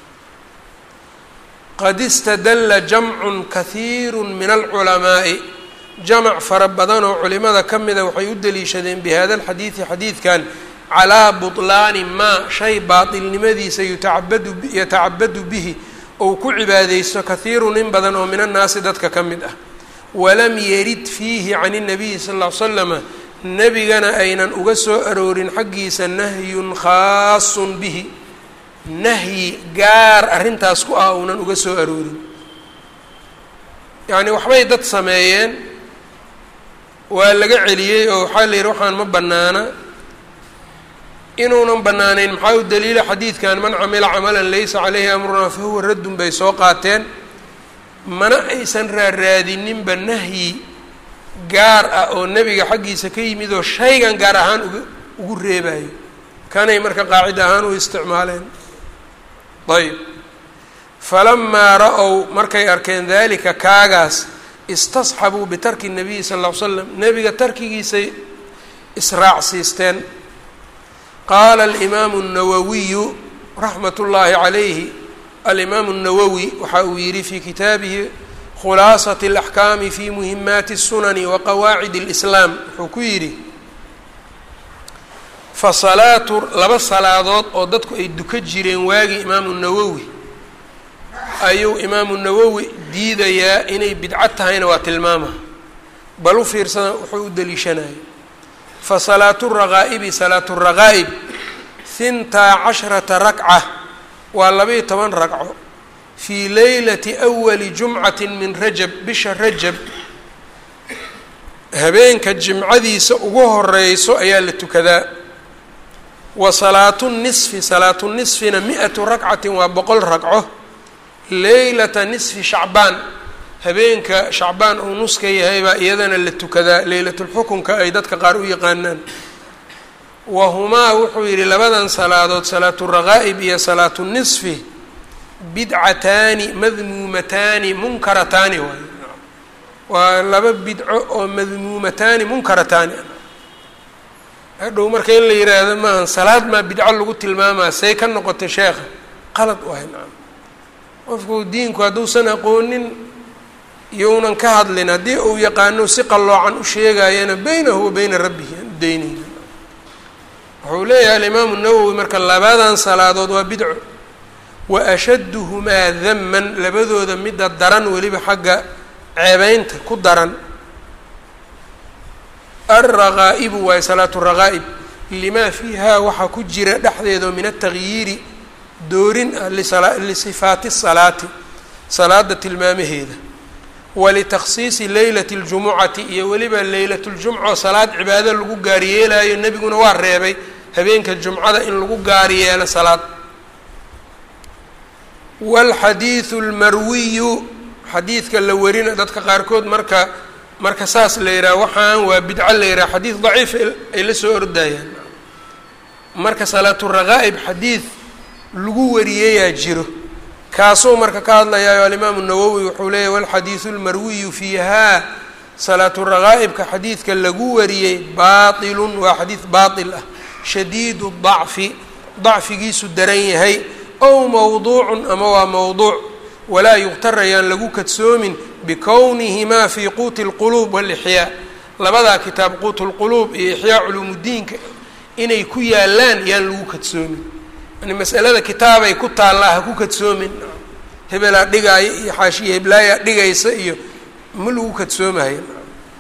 qad istadalla jamcun kahiiru min alculamaa'i jamac fara badan oo culimada ka mida waxay u deliishadeen bi hada alxadiidi xadiidkan calaa butlaani maa shay baatilnimadiisa yutacabadu yatacabadu bihi ou ku cibaadeysto kahiirun in badan oo min annaasi dadka ka mid ah walam yarid fiihi can اnabiyi sal ll ly slama nebigana aynan uga soo aroorin xaggiisa nahyun khaasun bihi nahyi gaar arrintaas ku ah uunan uga soo aroorin yacni waxbay dad sameeyeen waa laga celiyey oo waxaa la yidhi waxaan ma bannaana inuunan bannaanayn maxaa u daliila xadiidkan man camila camalan laysa caleyhi amrunaa fa huwa raddun bay soo qaateen mana aysan raaraadininba nahyi gaar ah oo nebiga xaggiisa ka yimid oo shaygan gaar ahaan uga ugu reebayo kanay marka qaacida ahaan u isticmaaleen ayb falamaa ra-ow markay arkeen dalika kaagaas istasxabuu bitarki nabiyi sal ll ly slam nebiga tarkigiisay israacsiisteen qaala alimaamu الnawawiyu raxmat ullaahi calayhi alimaamu الnawowi waxa uu yidhi fii kitaabihi khulaasat اlaxkaami fi muhimaati الsunani wa qawaacid اlislaam wuxuu ku yidhi fa salaatu laba salaadood oo dadku ay duka jireen waagii imaamu nawowi ayuu imaamu nawowi diidayaa inay bidco tahayna waa tilmaama bal u fiirsada wuxuu u daliishanaya fa salaatu raqaa'ibi salaatu raqaa'ib hintaa casharata rakca waa labaiyo toban ragco fii leylati awali jumcati min rajab bisha rajab habeenka jimcadiisa ugu horeyso ayaa la tukadaa wa salaatu nisfi salaatu nisfina mi-atu rakcatin waa boqol ragco leylata nisfi shacbaan habeenka shacbaan uu nuska yahay baa iyadana la tukadaa leylatulxukunka ay dadka qaar u yaqaanaan wa humaa wuxuu yidhi labadan salaadood salaatu raqaa'ib iyo salaatu nisfi bidcataani madmuumataani munkarataani waay waa laba bidco oo madmuumataani munkarataani hadhow marka in la yiraahdo maahan salaad maa bidco lagu tilmaamaa say ka noqotay sheekha qalad wahay nacam qofku diinku hadduusan aqoonin iyounan ka hadlin haddii uu yaqaano si qalloocan u sheegayana beynahu wa beyna rabbihi aan u daynayna wuxuu leeyahay alimaamu nawowi marka labadan salaadood waa bidco wa ashadduhumaa daman labadooda midda daran weliba xagga ceebeynta ku daran alraqaa'ibu waayo salaatu raqaa'ib limaa fiihaa waxaa ku jira dhexdeeda min atagyiiri doorin ah lisifaati salaati salaada tilmaamaheeda walitakhsiisi leylati اljumucati iyo weliba leylat ljumca salaad cibaado lagu gaariyeelayo nebiguna waa reebay habeenka jumcada in lagu gaariyeelo salaad wاlxadiiثu اlmarwiyu xadiidka la warina dadka qaarkood marka marka saas la yidhaha waxaan waa bidco la yidhaha xadiid daciif ay la soo ordayaan marka salaatu raqaa'ib xadiid lagu wariyeyaa jiro kaasuu marka ka hadlayaayo alimaamu nawowi wuxuu leeyahy walxadiidu lmarwiyu fiihaa salaatu raqaa'ibka xadiidka lagu wariyey baatilun waa xadiid baatil ah shadiidu dacfi dacfigiisu daran yahay ow mowduucun ama waa mowduuc walaa yuqtarayaan lagu kadsoomin bikownihimaa fii quuti اlquluub walixyaa labadaa kitaab quutu lquluub iyo ixyaa culuumudiinka inay ku yaalaan yaan lagu kadsoomin yani masalada kitaabay ku taallaa ha ku kadsoomin hebelaa dhigaaya iyo xaashiya heblaayaa dhigaysa iyo ma lagu kadsoomayo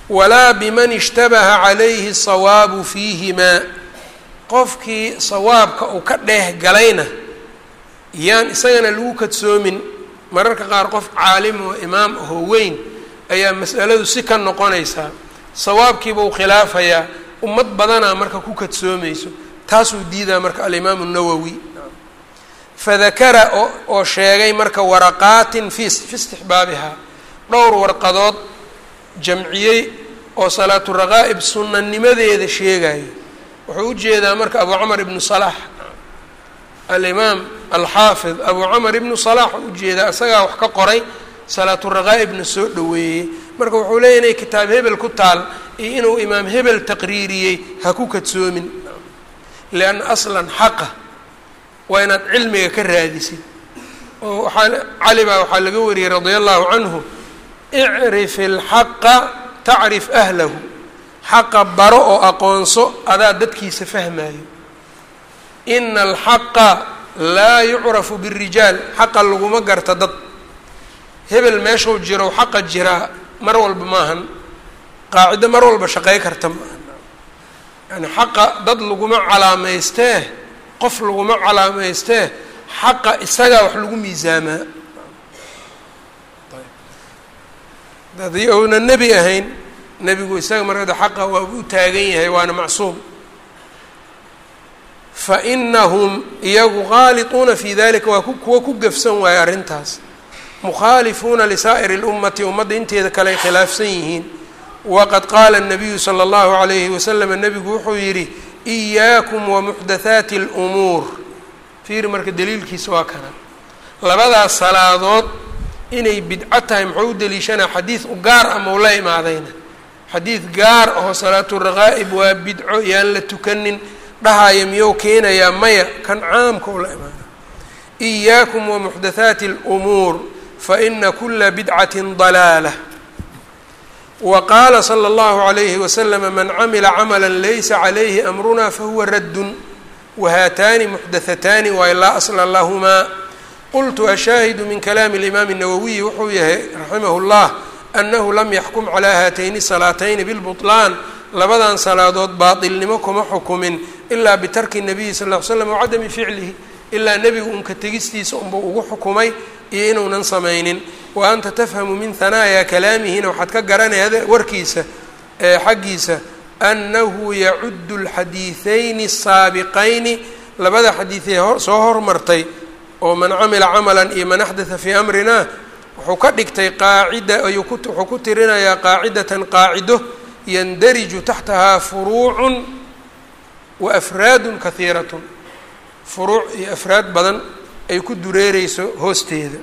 walaa biman ishtabaha calayhi sawaabu fiihimaa qofkii sawaabka uu ka dheeh galayna yaan isagana lagu kadsoomin mararka qaar qof caalim oo imaam ahoo weyn ayaa mas'aladu si ka noqonaysaa sawaabkiiba uu khilaafayaa ummad badanaa marka ku kadsoomayso taasuu diidaa marka alimaamu nawowi fadakara oo sheegay marka waraqaatin fi fi istixbaabihaa dhowr warqadood jamciyey oo salaatu raqaa'ib sunanimadeeda sheegayo wuxuu u jeedaa marka abu camar ibnu salaax alimaam alxaafid abu camar ibnu salaax u ujeedaa isagaa wax ka qoray salaatu raqaa'ibna soo dhoweeyey marka wuxuu leeya inay kitaab hebel ku taal iyo inuu imaam hebel taqriiriyey ha ku kadsoomin lianna aslan xaqa waa inaad cilmiga ka raadisid oo waxaa cali baa waxaa laga wariyey radia allahu canhu icrif ilxaqa tacrif ahlahu xaqa baro oo aqoonso adaa dadkiisa fahmayo ina alxaqa laa yucrafu birijaal xaqa laguma garta dad hebel meeshuu jiro xaqa jiraa mar walba maahan qaacido mar walba shaqey karta maahan yani xaqa dad laguma calaamaystee qof laguma calaamaystee xaqa isagaa wax lagu miisaamaa haddii uuna nebi ahayn nebigu isaga markada xaqa waa u taagan yahay waana macsuum fa inahum iyagu qaaliطuuna fi dalika waa kuwa ku gafsan waaye arrintaas mukhaalifuuna lisaa'iri اlummati ummadda inteeda kale ay khilaafsan yihiin waqad qaala الnabiyu salى اllahu عalayhi wasalam nebigu wuxuu yidhi إiyaakum wamuxdathaati اlumuur fiiri marka daliilkiisa waa kana labadaas salaadood inay bidco tahay muxuu u deliishanaa xadiid u gaar ah mau la imaadayna xadiid gaar aho salaatu raqaa'ib waa bidco yaan la tukanin dhahaya miyou keenayaa maya kan caamka u la imaana إiyaakum wamuxdathaati اlumuur faina kula bidcati dalaala wqaala slى اllahu عalayhi waslama man camila camala laysa calayhi amruna fahuwa raddun wahaataani muxdathataani waay laa asla lahumaa qultu ashaahidu min kalaami اlimaam الnawawiyi wuxuu yahay raximah اllah anahu lam yaxkum calaa haatayni salaatayni bilbuطlaan labadan salaadood baatilnimo kuma xukumin ilaa bitarki الnabiyi sal ll ly slam wacadami ficlihi ilaa nebigu unka tegistiisa unba ugu xukumay iyo inuunan samaynin wa anta tafhamu min hanaaya kalaamihina waxaad ka garanaya warkiisa ee xaggiisa annahu yacuddu alxadiidayni asaabiqayni labada xadiidee soo hormartay oo man camila camalan iyo man axdatha fii amrina wuxuu ka dhigtay qaacida wuxuu ku tirinayaa qaacidatan qaacido yandariju taxtahaa furuucun wa afraadun kahiiratun furuuc iyo afraad badan ay ku dureereyso hoosteeda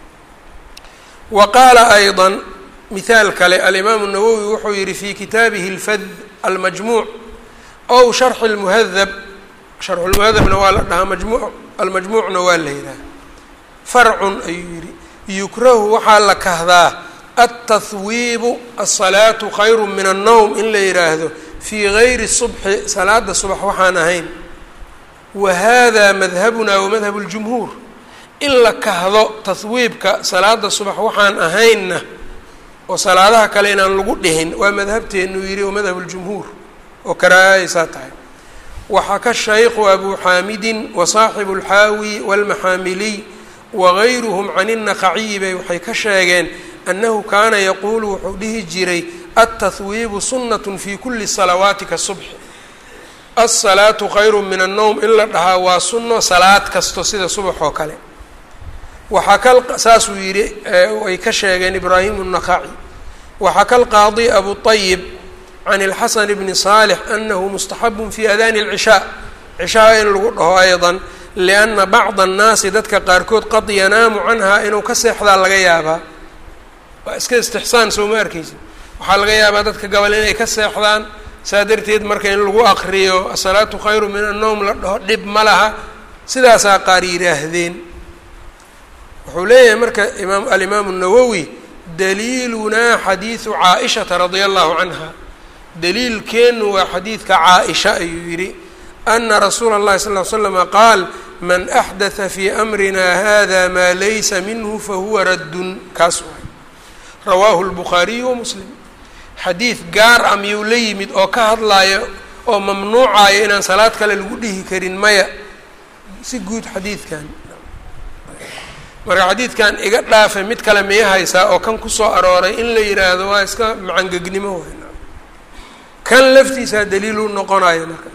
wa qaala ayضa mihaal kale alimaamu الnawowi wuxuu yihi fi kitaabihi اlfad almajmuuc ow sharxi اlmuhadab sharxu lmuhadabna waa la dhahaa majmu almajmuucna waa la yidhaha farcun ayuu yihi yukrahu waxaa la kahdaa altahwiibu asalaatu khayru min الnowm in la yidhaahdo fii gayri subxi salaada subax waxaan ahayn wa hada madhabuna wa madhab اljumhuur in la kahdo tahwiibka salaada subax waxaan ahaynna oo salaadaha kale inaan lagu dhihin waa madhabteenu yidhi oo madhab اljumhuur oo karaahaysaa tahay waxaka shaykhu abu xaamidin wa saaxibu اlxaawi wاlmaxaamiliy wagayruhum can الnaqaciyi bay waxay ka sheegeen annahu kaana yaquulu wuxuu dhihi jiray altahwiibu sunnat fi kuli salawaati kasubxi alsalaatu khayru min annowm in la dhahaa waa sunno salaad kasto sida subax oo kale waxaa ka saasuu yidhi ay ka sheegeen ibraahim الnaqaci waxaka alqaadi abu طayib can اlxasan bni صaalix anahu mustaxabu fi adani اlcishaa cishaa in lagu dhaho ayضa lianna bacda الnaasi dadka qaarkood qad yanaamu canha inuu ka seexdaa laga yaabaa waa iska istixsaan soo ma arkeysi waxaa laga yaabaa dadka gabal inay ka seexdaan saa darteed marka in lagu akriyo asalaatu khayru min annowm la dhaho dhib ma laha sidaasaa qaar yidhaahdeen wuxuu leeyahay marka imaam alimaamu الnawowi daliilunaa xadiidu caaishata radia allahu canha daliilkeenu waa xadiidka caaisha ayuu yidhi ana rasuula اllahi sal ly slama qaal man axdatha fii amrina hada maa laysa minhu fahuwa raddun kaas waay rawaahu اlbukhaariyu wa muslim xadiid gaar ah miyuu la yimid oo ka hadlaayo oo mamnuucayo inaan salaad kale lagu dhihi karin maya si guud xadiidkan marka xadiidkan iga dhaafay mid kale miya haysaa oo kan kusoo arooray in la yidhaahdo waa iska macangegnimo wey kan laftiisaa daliilu noqonayo marka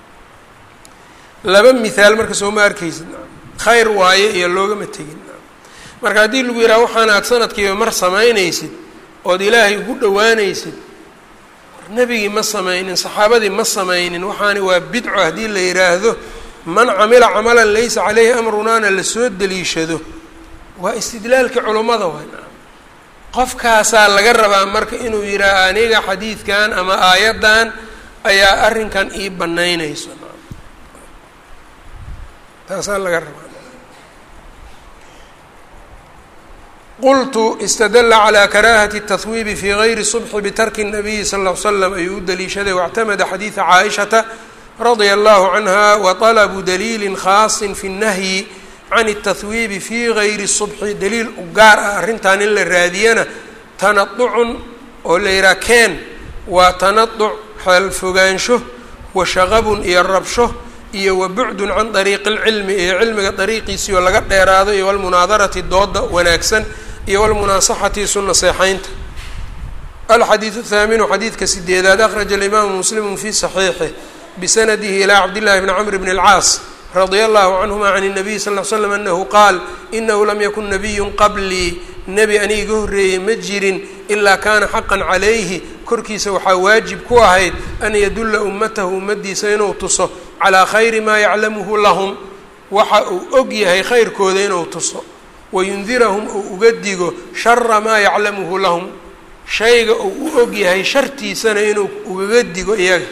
laba mithaal marka sooma arkaysid khayr waaye iyo loogama tegin marka haddii lagu yidhaha waxaan aad sanadkiiba mar samaynaysid ood ilaahay ugu dhowaanaysid nebigii ma samaynin saxaabadii ma samaynin waxaani waa bidco haddii la yidhaahdo man camila camalan laysa caleyhi amrunaana lasoo deliishado waa istidlaalka culummada way qofkaasaa laga rabaa marka inuu yidhaaha aniga xadiidkan ama aayaddan ayaa arrinkan ii banaynayso taasaa laga rabaa qultu istadla calى karahati التahwiibi fi gayri subxi bitarki الnabiyi sal ll ly slam ayuu u daliishaday wاctamada xadiida caaishata radia allahu canha waطalabu daliili khaasi fi الnahyi can التahwiibi fi gayri subxi daliil u gaar ah arrintan in la raadiyana tanaducun oo la yihaha keen waa tanaduc xeelfogaansho wa shaqabun iyo rabsho iyo wa bucdun can dariiqi اlcilmi iyo cilmiga dariiqiisii oo laga dheeraado iyo walmunaadarati dooda wanaagsan iyo walmunaasaxati isu naseexaynta alxadiidu thaaminu xadiidka sideedaad akhraja alimaamu muslimu fi saxiixih bisanadihi ilaa cabdillahi bni camr bni اlcaas radia allahu canhuma can الnabiy sal ll slam anahu qaal inahu lam yakun nabiyun qablii nebi aniga iga horreeyey ma jirin ilaa kaana xaqan calayhi korkiisa waxaa waajib ku ahayd an yadulla ummatahu ummadiisa inuu tuso calaa khayri maa yaclamuhu lahum waxa uu og yahay khayrkooda inuu tuso wayundirahum uu uga digo shara maa yaclamuhu lahum shayga uu u og yahay shartiisana inuu ugaga digo iyaga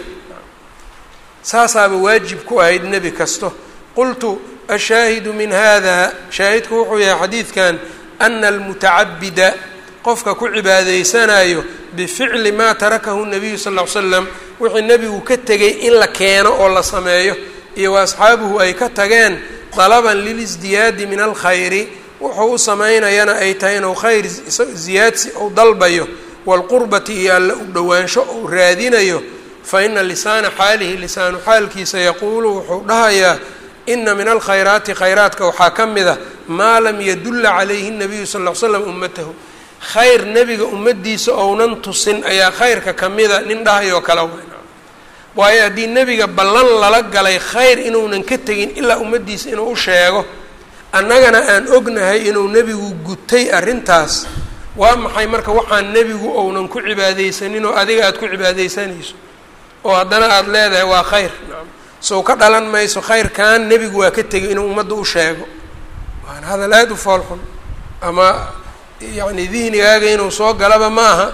saasaaba waajib ku ahayd nebi kasto qultu ashaahidu min hada shaahidku wuxuu yahay xadiidkan ana almutacabida qofka ku cibaadaysanayo bificli maa tarakahu nabiyu sal ll ly slam wixii nebigu ka tegay in la keeno oo la sameeyo iyo wa asxaabuhu ay ka tageen dalaban lilisdiyaadi min alkhayri wuxuu u samaynayana ay tahay inuu khayr ziyaadsi uu dalbayo waalqurbati iyo alla u dhowaansho uu raadinayo fa ina lisaana xaalihi lisaanu xaalkiisa yaquulu wuxuu dhahayaa ina min alkhayraati khayraadka waxaa ka mid a maa lam yadulla calayhi nabiyu sal ll ly slam ummatahu khayr nebiga ummadiisa ounan tusin ayaa khayrka kamida nin dhahayoo kale weyn waayo haddii nebiga ballan lala galay khayr inuunan ka tegin ilaa ummaddiisa inuu u sheego annagana aan ognahay inuu nebigu gutay arrintaas waa maxay marka waxaan nebigu ounan ku cibaadaysanin oo adiga aada ku cibaadaysanayso oo haddana aada leedahay waa khayr sow ka dhalan mayso khayrkan nebigu waa ka tegay inuu ummadda u sheego waana hadal aada u foolxun ama yacni dihnigaaga inuu soo galaba ma aha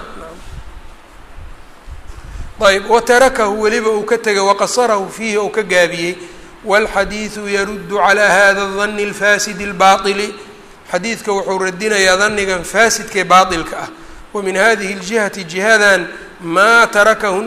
ayb watarakahu weliba uu ka tegay waqasarahu fiihi ou ka gaabiyey wاlxadiidu yaruddu calى hada الdani اlfasidi اlbaطili xadiidka wuxuu radinayaa danigan faasidkae baaطilka ah wa min hadihi اljihati jihadan maa tarakahu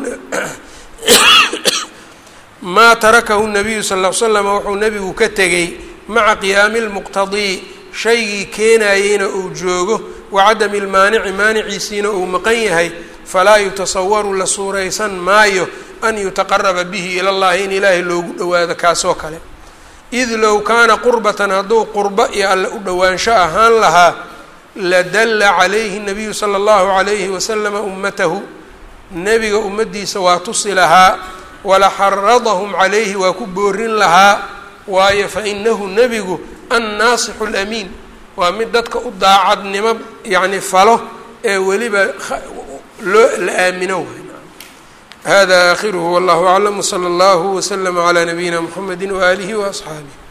maa tarakahu الnabiyu sal ll ly slam wuxuu nebigu ka tegey maca qiyaami اlmuqtadii shaygii keenayeyna uu joogo wacadami اlmaanici maaniciisiina uu maqan yahay falaa yutasawaru la suuraysan maayo an yutaqaraba bihi ila llahi in ilaahay loogu dhowaado kaasoo kale id low kaana qurbatan hadduu qurbo iyo alle u dhowaansho ahaan lahaa ladalla calayhi nabiyu sala allahu calayhi wasalama ummatahu nebiga ummaddiisa waa tusi lahaa wala xaradahum calayhi waa ku boorin lahaa waayo fa inahu nebigu annaasixu lamiin waa mid dadka u daacadnimo yacni falo ee weliba loo la aamino hada aakhiruhu wallahu aclam wsala allahu waslama calaa nabiyina mxamedi waaalihi waasxaabih